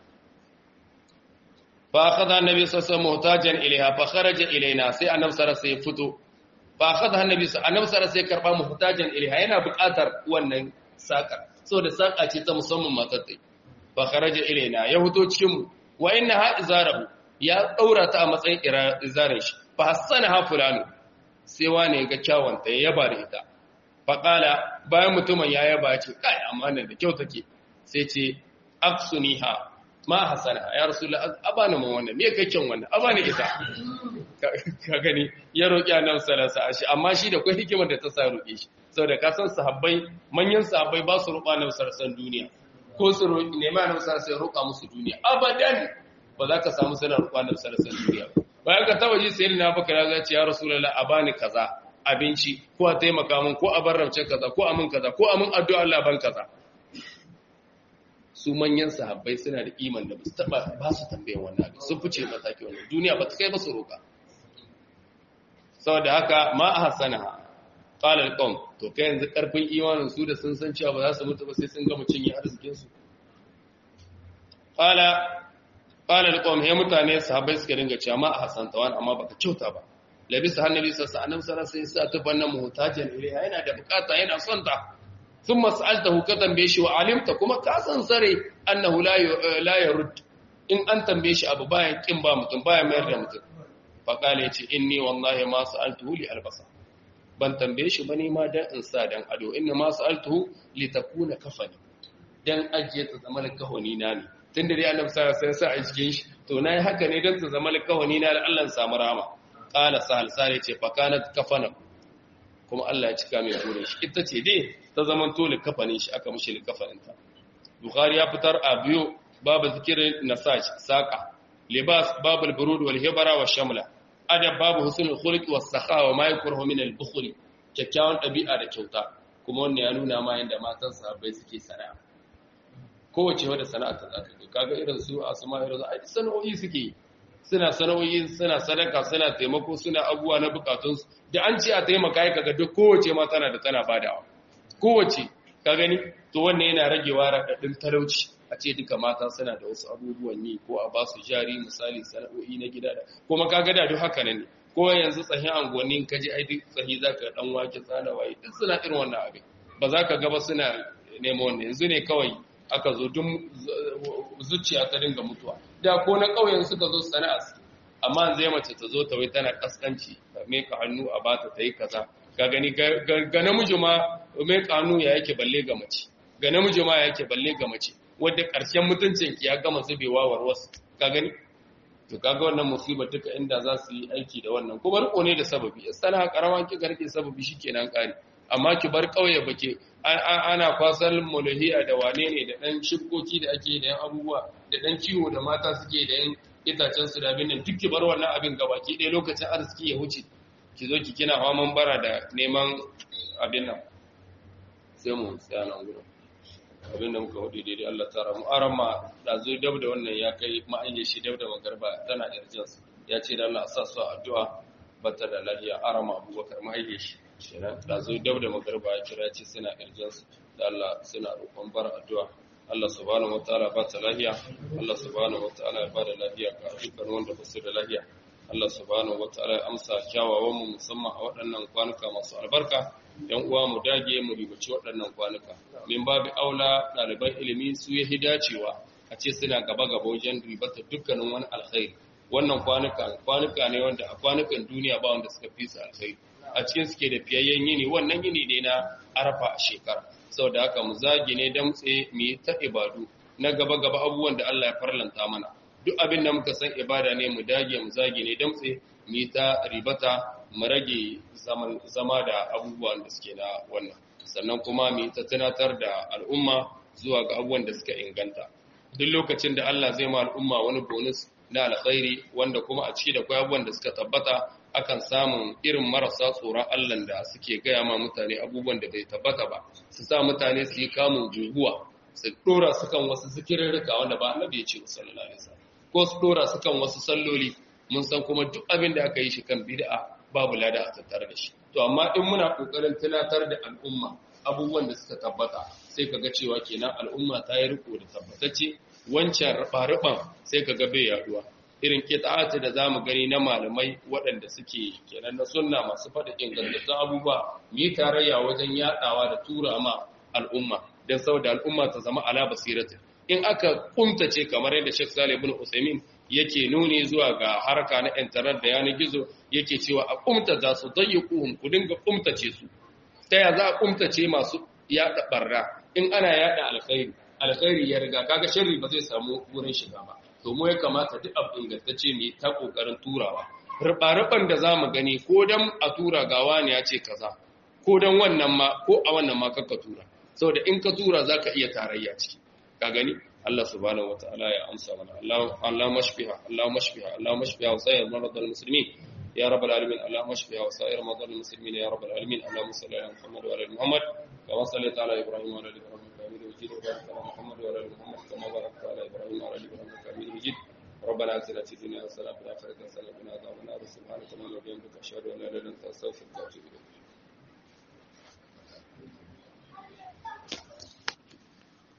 fa akhadha annabi sallallahu alaihi wasallam muhtajan ilaiha fa kharaja ilaina sai annabi sallallahu alaihi wasallam fito fa akhadha annabi annabi sallallahu alaihi wasallam karba muhtajan ilaiha yana buƙatar wannan sakar saboda saka ce ta musamman matattai fa kharaja ilaina ya fito cikin mu wa innaha izarahu ya daura ta a matsayin izarin shi fa hassanaha fulanu sai wane ga kyawanta ya yaba da ita faƙala bayan mutumin ya yaba ce kai amma nan da kyau take sai ce aksuniha ma hasana ya rasulullah abana mun wannan me kai kyan wannan abana ita ka gani ya roki annabi sallallahu alaihi wasallam amma shi da kai hikimar da ta sa roke shi saboda ka san sahabbai manyan sahabbai ba su roƙa annabi sallallahu alaihi duniya ko su roƙi nema annabi sallallahu alaihi roƙa musu duniya abadan ba za ka samu sanar roƙa annabi sallallahu alaihi duniya ba bayan ka taba ji sayyidina Abubakar ya ce ya rasulullah a bani kaza abinci ko a taimaka min ko a bar rauce kaza ko a min kaza ko a min addu'a Allah ban kaza su manyan sahabbai suna da iman da su taba ba su tambayan wannan abin sun fice mataki wannan duniya ba ta kai ba su roƙa saboda haka ma ahsana qala alqawm to kai yanzu karfin imanin su da sun san cewa ba za su mutu ba sai sun ga mutun ya arzikin su qala qala alqawm he mutane sahabbai suka dinga cewa ma ahsanta wani amma baka kyauta ba labisa annabi sallallahu alaihi wasallam sai sa tufanna muhtajan ilaiha yana da bukata yana son ta thumma sa'altahu ka tambaye shi wa alimta kuma ka san sare annahu la la yurd in an tambaye shi abu bayan kin ba mutum bayan mayar da mutum fa kale yace inni wallahi ma sa'altuhu li albasa ban tambaye shi bane ma dan in sa dan ado inna ma sa'altuhu li takuna kafani dan ajiye ta zama kahoni na ne tunda dai annabi sallallahu alaihi wasallam sa a cikin shi to nayi haka ne dan ta zama kahoni na da Allah samu rama qala sahal sare ce fa kanat kafana kuma Allah ya cika mai burin shi ita ce dai ta zaman tole kafanin shi aka mushi kafanin ta bukhari ya fitar a biyu babu zikirin nasaj saqa libas babul burud wal hibara wa shamla adab babu husnul khuluq was sakha wa ma yakrahu min al bukhli kyakkyawan dabi'a da kyauta kuma wannan ya nuna ma yanda matan sahabbai suke sana'a kowace wadda sana'a ta zaka ga kaga irin su asma irin su ai sana'o'i suke suna sana'o'i suna sadaka suna taimako suna abubuwa na bukatun su da an ce a taimaka ya kaga duk kowace ma tana da tana badawa kowace ka gani to wannan yana ragewa radadin talauci a ce duka mata suna da wasu abubuwan yi ko a ba su jari misali sana'o'i na gida da kuma kaga da duk haka ne ko yanzu tsahin angonin kaji ai duk tsahi zaka dan wake tsana waye duk suna irin wannan abin ba za ka gaba suna nemo wannan yanzu ne kawai aka zo duk zuciya ta dinga mutuwa da ko na ƙauyen suka zo sana'a su amma zai mace ta zo ta wai tana kaskanci ta meka hannu a bata ta yi kaza ga gani ga namiji ma meka hannu ya yake balle ga mace ga namiji ma ya yake balle ga mace wadda ƙarshen mutuncin ki ya gama zubewa warwas ka gani to kaga wannan musibar duka inda za su yi aiki da wannan kuma riko ne da sababi sana karama ki garke sababi shikenan kare amma ki bar kauye bake ana kwasar mulahiya da wane ne da dan shibkoki da ake da yan abubuwa da dan ciwo da mata suke da yan itacen su da abin nan duk ki bar wannan abin gabaki ɗaya lokacin arziki ya wuce ki zo ki kina hawan bara da neman abin nan sai mu tsaya nan gurin abin da muka hudu daidai Allah ta ramu aran ma da zo dab da wannan ya kai ma'ayyar shi dab da magarba tana irjins ya ce da Allah sa su addu'a bata da lafiya aran ma abubakar ma'ayyar shi kenan da zo dab da magarba ya kira ce suna irjins da Allah suna roƙon bar addu'a Allah subhanahu wataala ba ta lafiya Allah subhanahu wataala ya ba da lafiya ga dukkan wanda ba su da lafiya Allah subhanahu wataala ya amsa kyawawan mu musamman a waɗannan kwanuka masu albarka yan uwa mu dage mu ribaci waɗannan kwanuka min babu aula ɗaliban ilimi su yi dacewa a ce suna gaba gaba wajen ribata dukkanin wani alkhairi wannan kwanuka kwanuka ne wanda a kwanukan duniya ba wanda suka fi su alkhairi a cikin suke da fiyayyen yini wannan yini ne na arafa a shekara saboda haka mu zage ne damtse mu yi ta ibadu na gaba gaba abubuwan da Allah ya farlanta mana duk abin da muka san ibada ne mu dage mu zage ne damtse mu yi ta ribata mu rage zama da abubuwan da suke na wannan sannan kuma mu ta tunatar da al'umma zuwa ga abubuwan da suka inganta duk lokacin da Allah zai ma al'umma wani bonus na alkhairi wanda kuma a ciki da kwai abubuwan da suka tabbata akan samun irin marasa tsoron Allah da suke gaya ma mutane abubuwan da bai tabbata ba su sa mutane su yi kamun guguwa su dora su kan wasu zikirarruka wanda ba annabi ya ce sallallahu alaihi wasallam ko su dora su kan wasu salloli mun san kuma duk abin da aka yi shi kan bid'a babu lada a tattare da shi to amma in muna kokarin tunatar da al'umma abubuwan da suka tabbata sai kaga cewa kenan al'umma ta yi riko da tabbatacce wancan rufa sai kaga bai yaduwa irin kita'ati da zamu gani na malamai waɗanda suke kenan na sunna masu faɗa ingantattun abubuwa mu yi tarayya wajen yaɗawa da tura ma al'umma don saboda al'umma ta zama ala basiratin in aka kumtace kamar yadda Sheikh Salih ibn Usaimin yake nuni zuwa ga harka na internet da yanar gizo yake cewa a kumta za su dayyukuhum ku dinga kumtace su ta ya za a kumtace masu yada barra in ana yada alkhairi alkhairi ya riga kaga sharri ba zai samu wurin shiga ba to mu ya kamata duk abu ingantacce ne ta kokarin turawa rubar da zamu gani ko dan a tura gawa ne ya ce kaza ko dan wannan ma ko a wannan ma kakka tura saboda in ka tura zaka iya tarayya ciki ka gani Allah subhanahu wataala ya amsa mana Allah Allah mashfiha Allah mashfiha Allah mashfiha wa sayyid marad al-muslimin يا رب العالمين اللهم اشفها وسائر مرضى المسلمين يا رب العالمين اللهم صل على محمد وعلى ال محمد كما صليت على ابراهيم وعلى ال ابراهيم انك حميد مجيد وبارك على محمد وعلى ال محمد كما باركت على ابراهيم وعلى ال ابراهيم انك حميد مجيد ربنا اتنا في الدنيا حسنه وفي الاخره حسنه وقنا عذاب النار سبحانك اللهم وبحمدك اشهد ان لا اله الا انت استغفرك واتوب اليك